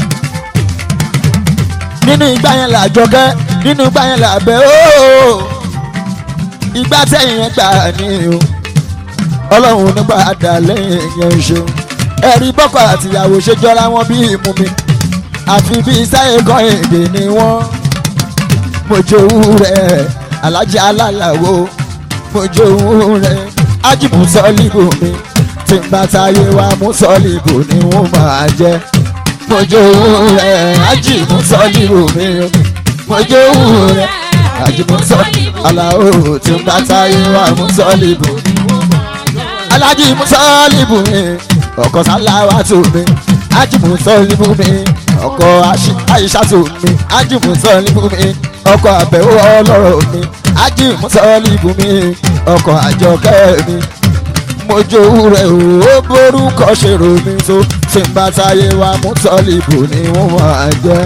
nínú ìgbà yẹn là jọkẹ́ nínú ìgbà yẹn là bẹ́ ooo ìgbà tẹ̀yìn yẹn gbà ní o ọlọ́run nígbà dà lẹ́yìn yẹn ṣe ẹ̀rí bọ́kọ àtìyàwó ṣe jọra wọn bí ìmú mi àfi bí sáyé kan èdè ni wọ́n mojowú rẹ̀ alájà alálàwo mojowú rẹ̀ ájìmù sọ́ọ́lìbù mi tí n bá táyé wa mú sọ́ọ́lìbù ni wọ́n máa jẹ́ mojowú rẹ̀ ájìmù sọ́ọ́lìbù mi mojowú rẹ̀ ájìmù sọ́ọ́lìbù aláwo tí n bá táyé wa mú sọ́ọ́lìbù alájì musọ́ọ̀lìbù mi ọkọ̀ sáláwá tó mi ájì musọ́ọ̀lìbù mi ọkọ̀ àyíṣà tó mi ájì musọ́ọ̀lìbù mi ọkọ̀ àbẹ̀wò ọlọ́rọ̀ mi ájì musọ́ọ̀lìbù mi ọkọ̀ àjọkẹ́ mi mojowú rẹ̀ ó borúkọ ṣèrò mi tó tí n bá táyé wa musọ́ọ̀lìbù ni wọ́n máa jẹ́.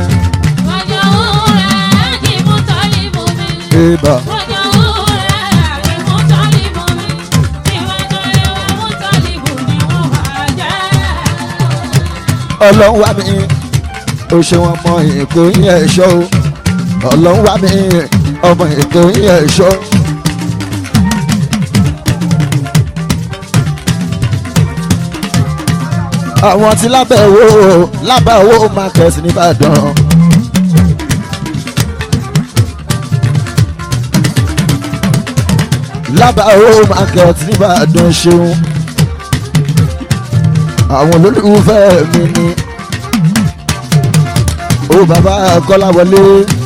Eba. ọlọ́run wá mi ó ṣe wọn mọ èkó yẹn ẹ̀ṣọ́ o ọlọ́run wá mi ọmọ èkó yẹn ẹ̀ṣọ́. àwọn tí lábẹ́ owó lábẹ́ owó market nìbàdàn. lábẹ́ owó market nìbàdàn ṣeun àwọn olólùfẹ́ mi ni ó bàbá kọ́láwọlé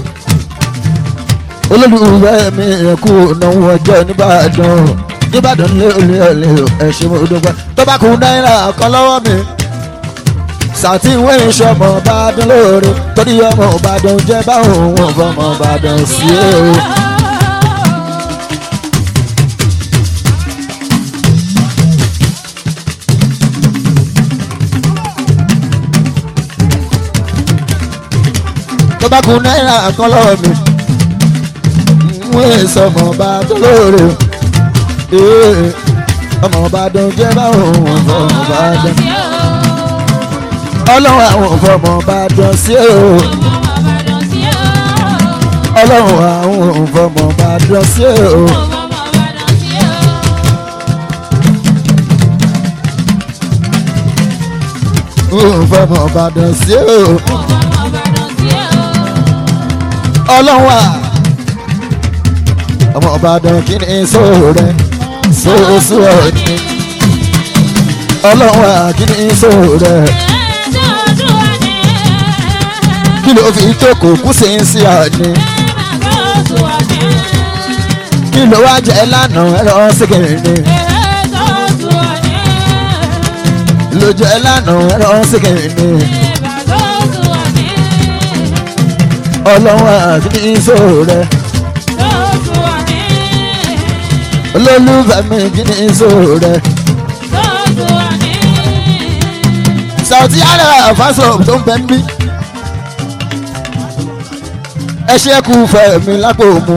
olólùfẹ́ mi kú náwó ọjọ́ nìbàdàn nìbàdàn lé olè olè ẹ̀ṣẹ̀ mo dúpẹ́ tó bá kú náírà kan lọ́wọ́ mi sàtìwé ìṣọmọ Ìbàdàn lóore torí ọmọ Ìbàdàn jẹ́ báwọn òun fọmọ Ìbàdàn sí o. tó bá kú náírà kan lọ́wọ́ mi wọ́n sọmọ ọba tó lóore ọmọ ọba dán jẹ́ báwọn òun fọmọ ọba dán ọlọ́run àwọn fọmọ ọba dán sí o ọlọ́run àwọn fọmọ ọba dán sí o. fọmọ ọba dán sí o ọlọ́run wa ọmọ ọbàdàn kí ni sóò rẹ sóòsù ọ̀ni ọlọ́run wa kí ni sóò rẹ kí ló fi jókòó kú sí ń sí ọ̀ni kí ló wá jẹ lánàá ẹ̀rọ sígìrì ló jẹ lánàá ẹ̀rọ sígìrì ọlọ́run àti ìṣòro rẹ̀. olólùfẹ́ mi kí ni ìṣòro rẹ̀. Saoty Arewa fásọ̀ tó ń bẹ ń bí. ẹ ṣe kú fẹ́ mi lápò mu.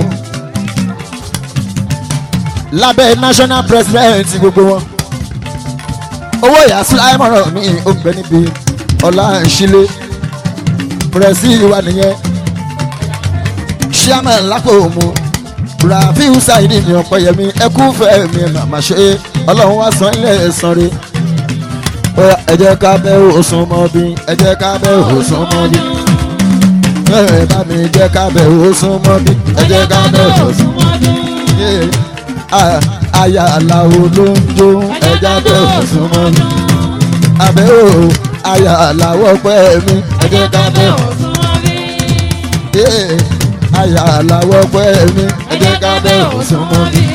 lábẹ́ national president gbogbo wọn. owó ìyàsí láìmọ̀ràn mi ò ń bẹ níbi ọ̀la ìṣílẹ̀ pẹ̀rẹ̀sì wa nìyẹn chairman lápò mu rafiu saidi mi ọ̀pẹ̀yẹmí ẹkú fẹ́ mi màmá ṣe ọlọ́run wá san ilé ẹ̀sán rí ẹ jẹ́ ká bẹ́ òsùn mọ́ bí ẹ jẹ́ ká bẹ́ òsùn mọ́ bí ẹ bá mi jẹ́ ká bẹ́ òsùn mọ́ bí ẹ jẹ́ ká bẹ́ òsùn mọ́ bí aya aláwo ló ń jó ẹ jẹ́ bẹ́ òsùn mọ́ bí abẹ́ o aya aláwọ̀ pẹ́ mi ẹ jẹ́ ká bẹ́ òsùn mọ́ bí àyà làwọ̀ pẹ́ mi ẹ jẹ́ ká bẹ́ òsùn mọ́ mi.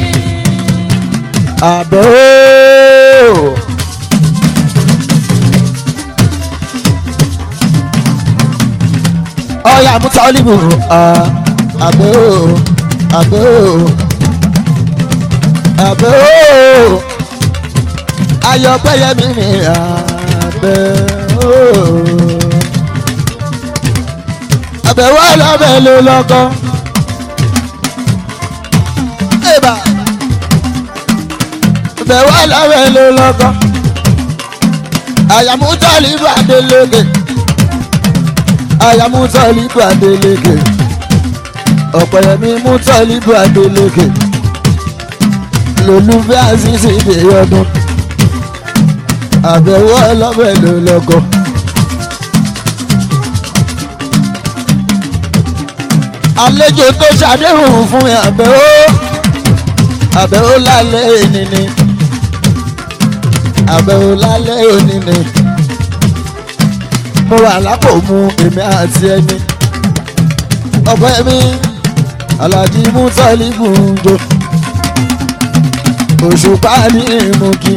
àbẹ̀ ooo. ọ̀yà múta olíbù àbẹ̀ ooo àbẹ̀ ooo àbẹ̀ ooo ayọ̀pẹ̀yẹmí mi àbẹ̀ ooo àbẹ̀ wà lábẹ́ ló lọ́kọ́. Eba àbẹ̀ wà lábẹ́ ló lọ́kọ́. àyàmú tọ́lí bàdélégè àyàmú tọ́lí bàdélégè ọ̀pẹ̀yẹmí mú tọ́lí bàdélégè lolúfẹ́ àṣìṣe ìdè ọdún àbẹ̀wò ọlọ́bẹ̀ ló lọ́kọ́. àlejò tó ṣàdéhùn fún mi àbẹ̀wò àbẹ̀wò lálẹ́ òní ni àbẹ̀wò lálẹ́ òní ni mo wà lápò mu èmi àti ẹni ọ̀pẹ mi alájí mú gbùnjọ òṣùpá ní ìmùkí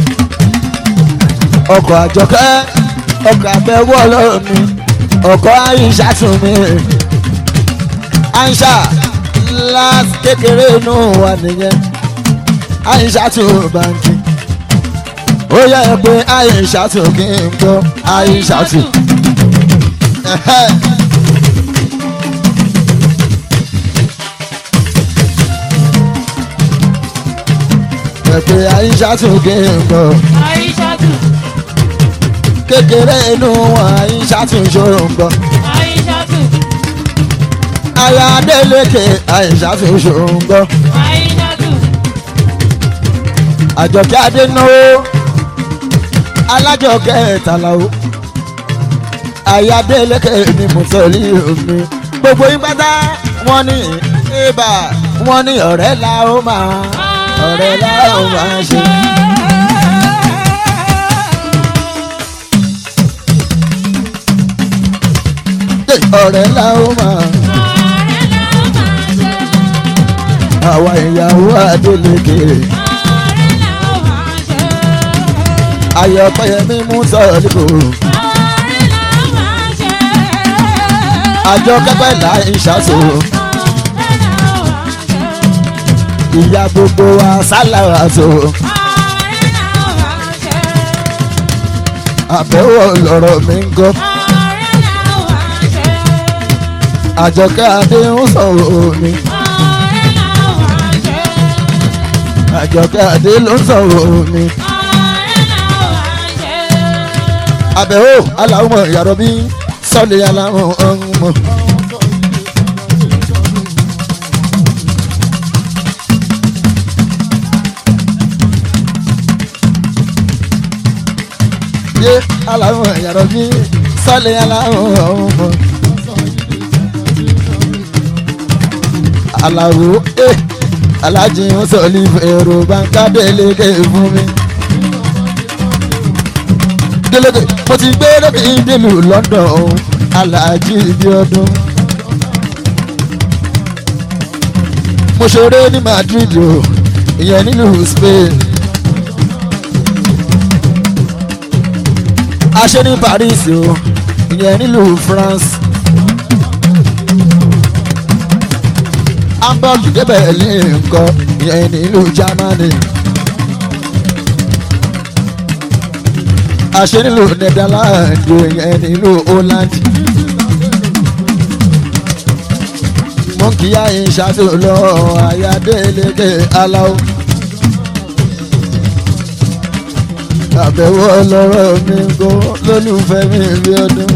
ọkọ̀ àjọkẹ́ ọkọ̀ àbẹ̀wò ọlọ́run mi ọkọ̀ àyíṣà tún mi àyíṣà láti kékeré inú wa nìyẹn àyíṣà tún bàǹkì ó yẹ pé àyíṣà tún kí n gbọ́ àyíṣà tún. pé àyíṣà tún kí n gbọ́ Aishatu, kékeré inú wọn àyíṣà tún ṣòro ń gbọ́. Aishatu, aya Adélékè àyíṣà tún ṣòro ń gbọ́. Aishatu, àjọkẹ́ adénáwó alájọkẹ́ tàlàó aya Adélékè ni mo tẹ̀lé omi gbogbo yín pátá wọ́n ní ibà wọ́n ní ọ̀rẹ́ la ó máa ọ̀rẹ́ la ó máa ṣe. Hey, ọ̀rẹ́ la ó máa àwa ìyàwó Adélékè ayọ̀pẹ̀yẹmí mú sọ̀rọ̀ nípò àjọ kẹ́pẹ́ là ń ṣàṣò ìyá gbogbo wa sálàrà tó àbẹ̀wò lọ̀rọ̀ mi ń gọ́ àjọkẹ́ adé ń sọ̀rọ̀ mi àjọkẹ́ adé ló ń sọ̀rọ̀ mi àbẹ̀wò aláwọ̀ yàrá bí sọ́ọ̀lì aláwọ̀ ọ̀hún. yé aláwọ̀ yàrá bí sọ́ọ̀lì aláwọ̀ ọ̀hún. aláwo eh alájí ń sọ̀lì èrò bàǹkà Délékè fún mi. Délékè mo ti gbé lókè ìdílù London o alájí ibi ọdún. mo ṣeré ní Madrid o ìyẹn nílùú Spain. a ṣe ní Paris o ìyẹn nílùú France. Hamburg dé Berlin nǹkan ìyẹn nílùú Germany. a ṣe nílùú Netherlands ìyẹn nílùú Holland. mo kì í àyìn ṣáàtò lọ àyà Délékè aláwọ̀. àbẹ̀wò ọlọ́rọ̀ mi kó lólùfẹ́ mi bí ọdún.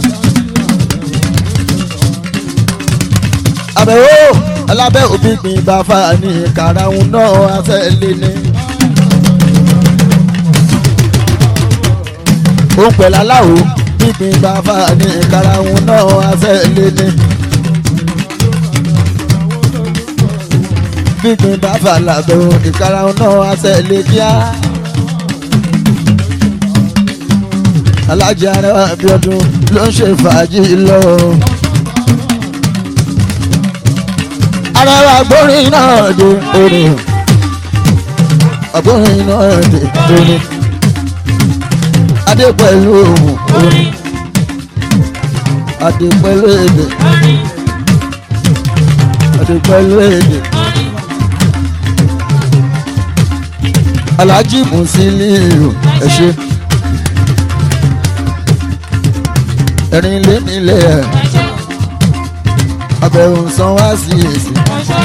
àbẹ̀wò alábẹ́ òbí gbìn bàfà ní karahun náà àtẹ̀lé ni. ó ń pẹ̀lú aláwo gbígbìn bàfà ní karahun náà àtẹ̀lé ni. gbígbìn bàfà làbẹ̀ ìkarahun náà àtẹ̀lé kíá. alájà arẹwà Abíọ́dún ló ń ṣe fàájì lọ. arẹwà gbórin náà dé orin ọgbórin náà dé orin adé pẹ̀lú ohùn orin adé pẹ̀lú èdè adé pẹ̀lú èdè alhaji musiliu ẹ ṣe ẹ̀rín lé nílé ẹ̀ abẹ́rù san wá sí èsì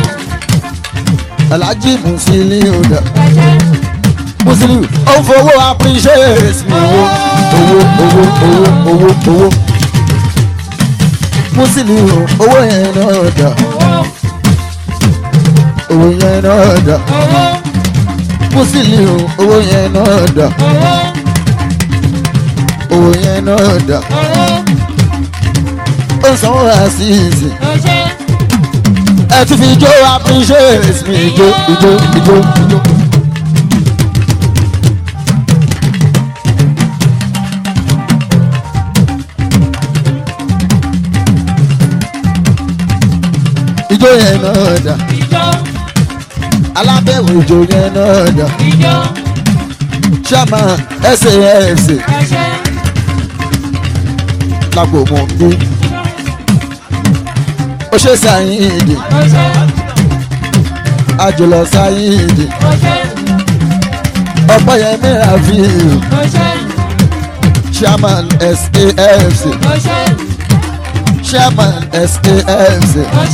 alhaji musiliu dà musiliu ó ń fowó appreciate mi owó owó owó owó owó owó musiliu owó yẹn náà dà owó yẹn náà dà musiliu owó yẹn náà dà owó yẹn náà dà ó ń sanwó àṣìṣe ẹ tún fi jó appreciate mi ijó ijó ijó ijó. ijó yẹn náà dà alábẹ̀wò ijó yẹn náà dà chairman safc lápò mọ̀ gbé ó ṣe sáyìndì àjùlọ sáyìndì ọ̀pọ̀yẹmí rafiu chairman safc chairman safc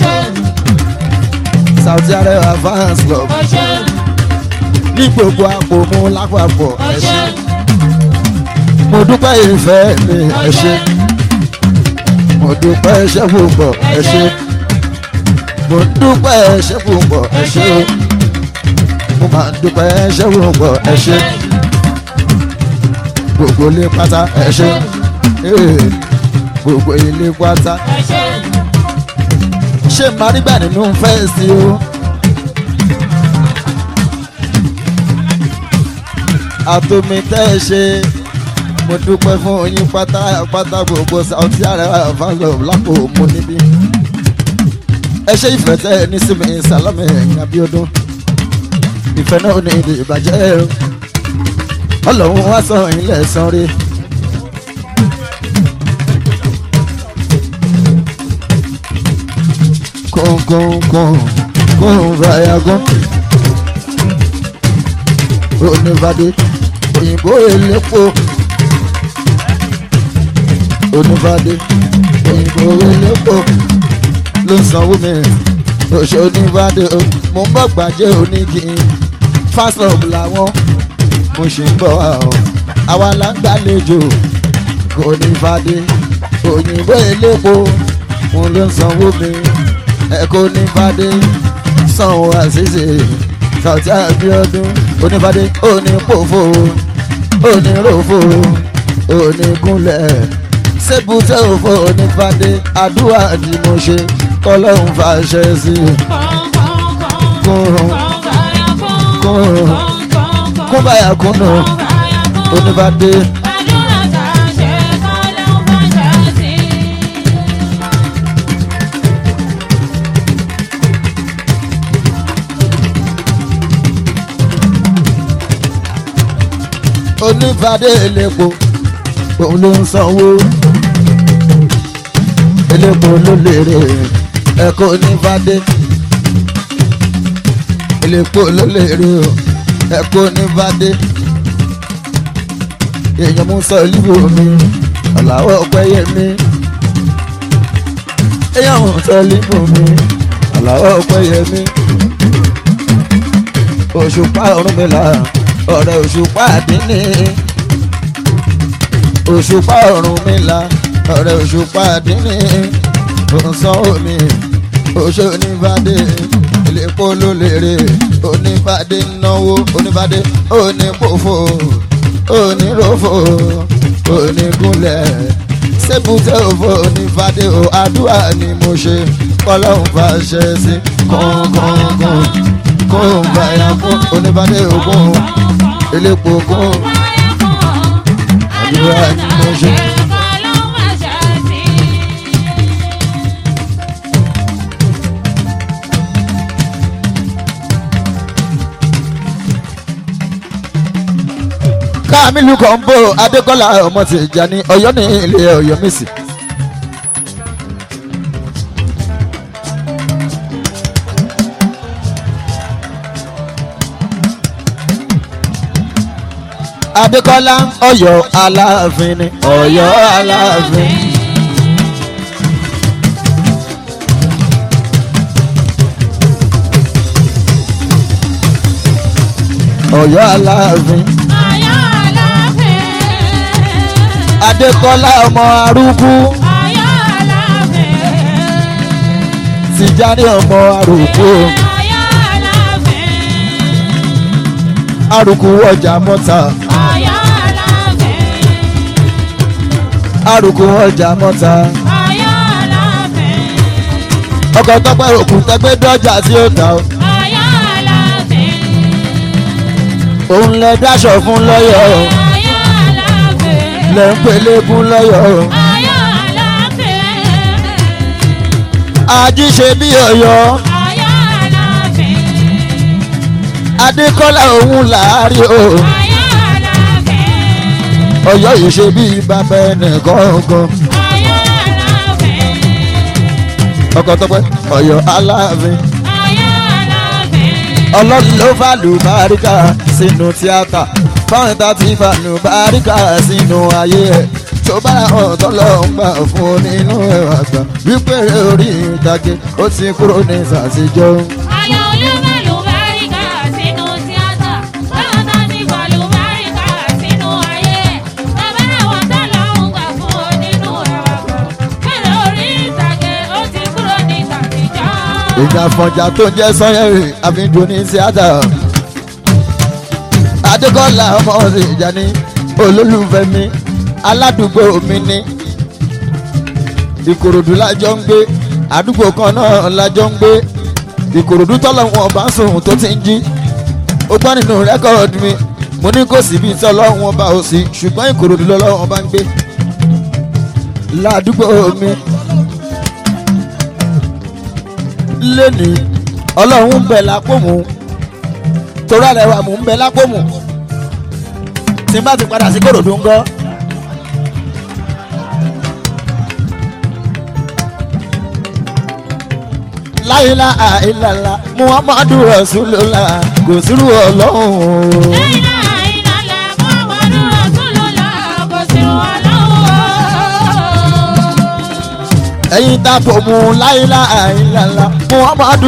Saudi Arabia fans club ní gbogbo àpò mú lápapọ̀ ẹ ṣé mo dúpẹ́ ìfẹ́ mi ẹ ṣé mo dúpẹ́ iṣẹ́ púpọ̀ ẹ ṣé mo dúpẹ́ iṣẹ́ púpọ̀ ẹ ṣé mo máa dúpẹ́ iṣẹ́ púpọ̀ ẹ ṣé gbogbo ilé pátá ẹ ṣé ee, gbogbo ilé pátá ṣé màá rí gbà nínú fẹ́ẹ̀sì o. àtòmí tẹ́ ẹ ṣe mo dúpẹ́ fún yín pátápátá gbogbo Saudi Arabia fáńlọ̀ lápò mo níbí. ẹ ṣe ìfẹ́ tẹ́ ẹ ní sí mi Salami Abiodun ìfẹ́ náà ní ìdí ìbàjẹ́ o. ọlọ́run wá sọ ilẹ̀ san rí. kọ̀ọ̀kọ̀ọ̀kọ̀ kọ̀ọ̀ fàyàgọ́ onífàdé òyìnbó elépo onífàdé òyìnbó elépo ló sanwó mi òṣè onífàdé mo ń bọ̀ gbàjẹ́ onígi fásitì làwọn mo ṣì ń bọ̀ wá o àwa là ń gbàlejò onífàdé òyìnbó elépo mo ló ń sanwó mi ẹ̀kọ́ onífàdé sanwó àṣìṣe Saudi Abiodun onífàdé onípòfò oníròfò onígúnlẹ̀ sébùtẹ́ òfò onífàdé àdúrà ni mo ṣe kọ́lọ́hún fàṣẹ sí i kúrún kúrún kúbáyà kúnnù onífàdé onífàdé elépo òun ló ń sanwó elépo ló lérè ẹ̀kọ́ onífàdé elépo ló lérè o ẹ̀kọ́ onífàdé èèyàn mú sọ líbò mi ọ̀làwọ̀ pẹ́yẹ mi èèyàn mú sọ líbò mi ọ̀làwọ̀ pẹ́yẹ mi òṣùpá ọ̀run mi là ọ̀rẹ́ òṣùpá àdínní òṣùpá ọ̀run mi la ọ̀rẹ́ òṣùpá àdínní òǹsàn omi oṣù onífàdé ìlẹ́pọ̀ ló lérè onífàdé náwó onífàdé onípòfò oníròfò onígúnlẹ̀ sébùtẹ́ òfò onífàdé o àdúrà ni mo ṣe kọ́lọ́hún fàṣẹ sí kọ̀ọ̀kọ̀ọ̀kan kó ń báyà fún onífàdé ògùn elépo kún àdúrà ni mo ṣe. káàmìlú kọ̀ǹbó adékọ́lá ọmọ Tìjàní ọ̀yọ́ ní ilé ọ̀yọ́ mẹ́sì. adékọ́lá ọ̀yọ́ aláàfin ni ọ̀yọ́ aláàfin. ọ̀yọ́ aláàfin. Ọ̀yọ́ Aláàfin. adékọ́lá ọmọ arúgbó Ọ̀yọ́ Aláàfin. tìjáni ọmọ arúgbó Ọ̀yọ́ Aláàfin. arúgbó ọjà mọ́ta Ọ̀yọ́ Aláàfin. arúgbó ọjà mọ́ta Ọ̀yọ́ Aláàfin. ọkọ̀ tọ́pẹ́ òkú tẹ́gbẹ́ dọ́jà tí ó ta o. Ọ̀yọ́ Aláàfin. òun lẹ dáṣọ fún lọ́yọ̀ o. Ọ̀yọ́ Aláàfin. lẹ ń pelégún lọ́yọ̀ o. Ọ̀yọ́ Aláàfin. ají ṣe bí ọ̀yọ́ Ọ̀yọ́ Aláàfin. adékọ́lá òun làárí o. Ọ̀yọ́ Aláàfin. ọ̀yọ́ yìí ṣe bí bàbá ẹnìkan gan. Ọ̀yọ́ Aláàfin. ọkọ̀ tọ́pẹ́ ọ̀yọ́ aláàfin. Ọ̀yọ́ Aláàfin. ọlọ́run ló fà lùbáríkà sínú tíátà fáwọn tá ti fà lùbáríkà sínú ayé ẹ̀ tó bá hàn tọ́lọ́ ń gbà fún nínú ẹ̀wà gbà wípé orí ìtàgé ó ti kúrò ní sàtijọ́. Àyà olúmọ̀lù báríkà sínú tíátà. Báwọn tá ti pàlù báríkà sínú ayé. Bàbá àwọn tá lọ́hùn gbà fún ọ nínú ẹ̀wà kan. Bẹ́ẹ̀ orí ìtàgé ó ti kúrò ní tàtijọ́. ìjà fọ̀jà tó jẹ́ sọ́yẹ́rì àfihàn ní tíátà. adékọ́lá ọmọ ọ̀sẹ̀ ìjà ní olólùfẹ́ mi aládùúgbò mi ní. ìkòròdú lájọ ń gbé àdúgbò kan náà lájọ ń gbé ìkòròdú tọ́lọ́wọ́n bá sùn tó ti ń jí. ó gbọ́ nínú rẹ́kọ̀dì mi mo ní kò síbi tí ọlọ́wọ́n bá ò sí ṣùgbọ́n ìkòròdú lọ́lọ́wọ́n bá ń gbé. ládùúgbò mi lẹ́ni ọlọ́run ń bẹ lápò mú torí àlẹ́ wa mò ń bẹ lápò mú tí n bá ti padà sí kòròdú ń gọ́. láyìlá àìlàlà muhammadu rasulullah kò sírú ọlọ́run o. Láìlá ìlàlá Muhammadu Rasulullah kò sí wọn lọ́wọ́. ẹ̀yin tá a fò mú láyìlá àìlàlà muhammadu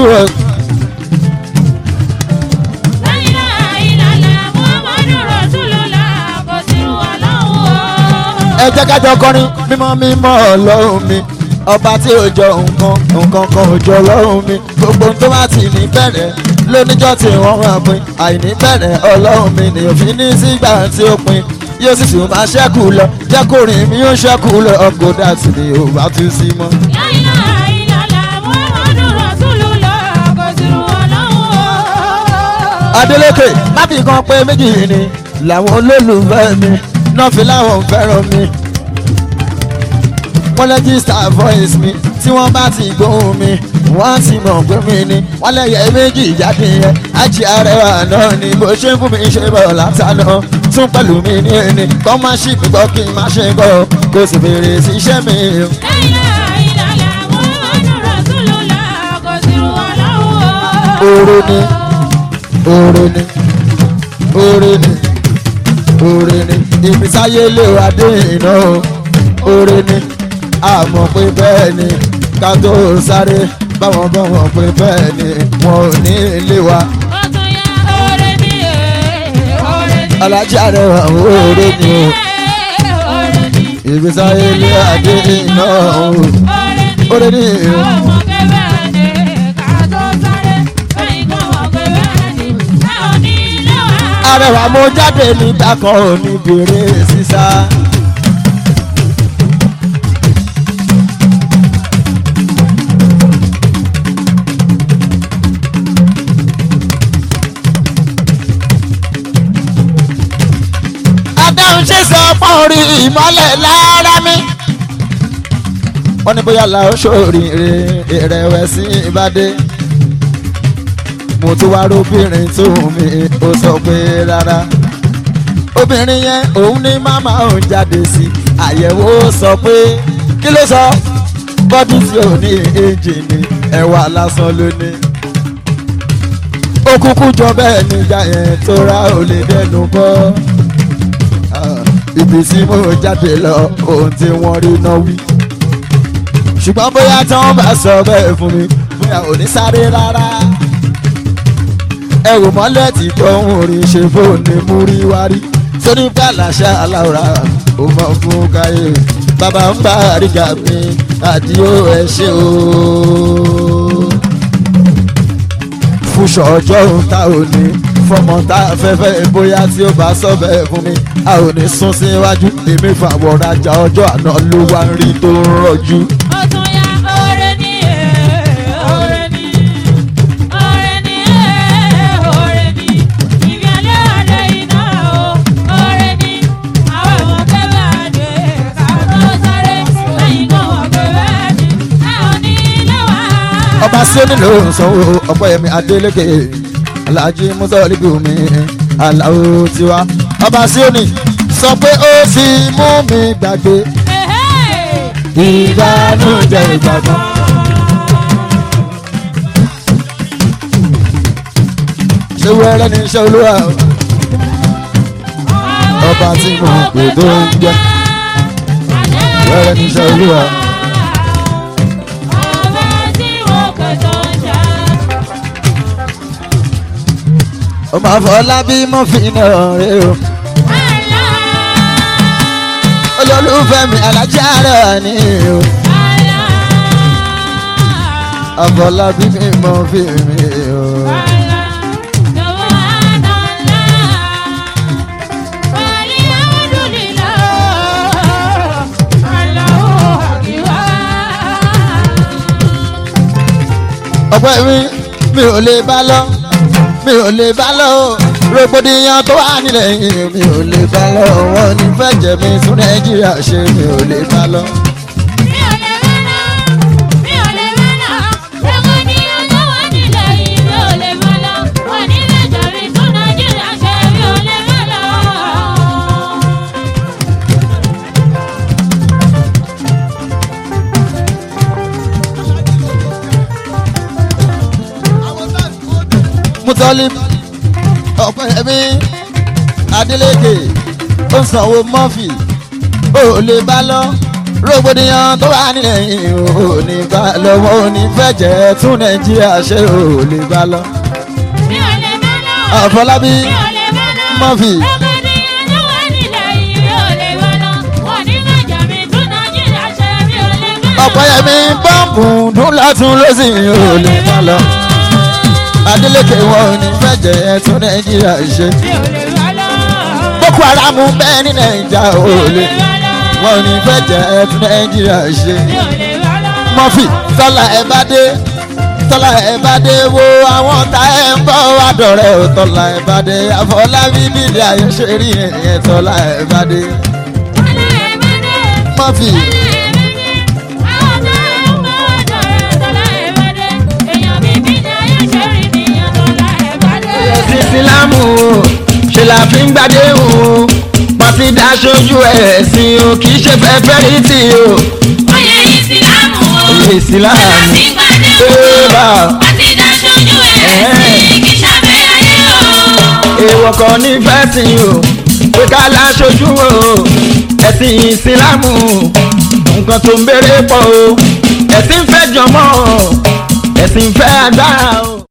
rasulullah. Láìlá ìlàlá Muhammadu Rasulullah kò sí wọn lọ́wọ́. ẹ jẹ́ kájọ kọrin mímọ́ mímọ́ ọlọ́run mi ọba tí ò jọ nǹkan nǹkan kan ò jọ ọlọ́run mi gbogbo tó bá ti ní bẹ̀rẹ̀ lóníjọ́ tí wọ́n máa pin àìní bẹ̀rẹ̀ ọlọ́run mi ni òfin ní sígbà tí ó pin yóò sì tún máa ṣẹ́kù lọ jẹ́ kó rìn mí ó ṣẹ́kù lọ ọkọ̀ dàtí ni ò bá tún sí mọ́. Láìlá ìlàlá Muhammadu Rasulullah kò sí wọn lọ́wọ́. Adeleke láti kan pé méjì ni làwọn olólùfẹ́ mi náà fi láwọn fẹ́ràn mi. wọ́n rẹ́gísítà voice mi tí wọ́n bá ti gbóhùn mi wọ́n ti mọ̀ pé mi ni wọ́n lẹ́yẹ méjì jáde yẹn àjí arẹwà náà ni bó ṣe ń fún mi ṣe bọ̀ látàná tún pẹ̀lú mi ní ẹni kọ́ má ṣì mí gbọ́ kí n má ṣe gbọ́ kó sì bèrè sí iṣẹ́ mi. Láìlá ìlàlá Muhammadu Rasulullah kò sí wọn lọ́wọ́. oore ni oore ni oore ni oore ni ibi táyé lè wá dé iná o oore ni àmọ́ pé bẹ́ẹ̀ ni ká tó sáré báwọn bá wọn pé bẹ́ẹ̀ ni wọn ò ní ilé wa Ó tún yá oore ní ẹ̀ oore ní. alájà rẹ̀ wà oore ni o Oore ní. ibi táyé lè wá dé iná o oore ni o. arẹwà mo jáde nígbà kan ò ní bèrè sísá. adáhùn ṣe sọ fún orí ìmọ́lẹ̀ lára mi. wọ́n ní bóyá la ó ṣòríire ìrẹ̀wẹ̀sì ìbàdí mo tún wá róbìnrin tó mi ó sọ pé rárá obìnrin yẹn òun ní màmá òun jáde sí àyẹ̀wò sọ pé kí ló sọ bọ́dí tí ò ní ẹ́ńjìnì ẹ̀wà lásán ló ní. ó kúkú jọ bẹ́ẹ̀ nígbà yẹn tó ra ò lè dẹnu bọ́ ibi tí mo jáde lọ ohun tí wọ́n rí náà wí. ṣùgbọ́n bóyá tí wọ́n bá sọ bẹ́ẹ̀ fún mi bóyá ò ní sáré rárá. ẹ wò mọ́lẹ̀ tí tóun rí ṣe fóònù mú rí wárí sóní pàlàṣà aláwòrán ó mọ fún káyé bàbá ń bá àríkà mi àdìo ẹ ṣe o. fúnṣọ ọjọ́ òun ta ò ní fọmọ tá a fẹ́ fẹ́ bóyá tí ó bá sọ bẹ́ẹ̀ fún mi a ò ní sún síwájú èmi fàwọn rajà ọjọ́ àná ló wá ń rí tó ń rọjú. Ó tún yá ọ̀rẹ́ ní ọ̀rẹ́ ní ọ̀rẹ́ ní ọ̀rẹ́ ní ìbí alẹ́ alẹ́ iná o ọ̀rẹ́ ní àwọn ọmọ kẹfẹ́ àdé káàtó sáré lẹ́yìn náà wọ́n kẹfẹ́ àdé ẹ̀ ò ní lẹ́wà. ọba sí onílò sanwó ọpẹ́yẹmí adélèké alhaji mutalibu mi aláwo tiwa ọba sí òní sọ pé ó ti mú mi gbàgbé ìbànújẹ́ ìgbàgbọ́. ṣé wẹ́rẹ́ ní iṣẹ́ olúwa o? ọba tí mo pè tó ń jẹ́ wẹ́rẹ́ ní iṣẹ́ olúwa. Ọba tí mo pè tó ń jẹ́. ọmọ àfọlábí mo fi iná rẹ o. olólùfẹ́ mi alájà rẹ̀ ni o. àfọlábí mi mo fi mi o. ọ̀pọ̀ mi mi ò lè bá lọ mi ò lè bá lọ o rògbòdìyàn tó wà nílẹ̀ yìí mi ò lè bá lọ wọn ní fẹ́ jẹ́ mi tún nàìjíríà ṣe mi ò lè bá lọ. mutọ́lí ọ̀pẹ́ mi adeleke ó sanwó mọ́fì ó lè bá lọ rògbòdìyàn tó wà nílẹ̀ yìí ó ní bá lọ wọn ò ní fẹ́ jẹ́ tún nàìjíríà ṣe ó lè bá lọ. àfọlábí mọ́fì ọ̀pẹ́yẹmí bọ́ǹbù dún látún lọ́sìn ó lè bá lọ. adeleke wọn ò ní fẹ́ jẹ́ tún nàìjíríà ṣe. boko haram bẹ́ẹ̀ ní nàìjà ó lè wọn ò ní fẹ́ jẹ́ tún nàìjíríà ṣe. mọ́fì tọ́lá ẹ bá dé tọ́lá ẹ bá dé wo àwọn tá ẹ ń bọ̀ wá dọ̀rẹ́ ò tọ́lá ẹ bá dé àfọlábí bílẹ̀ ayé ṣe rí ẹ̀yẹn tọ́lá ẹ bá dé. mọ́fì ẹ̀sìn sílámù o ṣe la fi ń gbàdé o pàtí daṣojú ẹ̀sìn o kì í ṣe fẹ́fẹ́ rí tì o. Oyè ìsìlámù o. Oyè ìsìlámù. Ṣé láti gbàdé o? Ébà. Àti dáṣojú ẹ̀sìn kì í ṣàbẹ̀ ayé o. èèwọ̀ kan ní fẹ́sìn o pé ká láṣojú o ẹ̀sìn ìsìlámù nǹkan tó ń béèrè pọ̀ o ẹ̀sìn fẹ́ jọmọ́ ẹ̀sìn fẹ́ agbára o.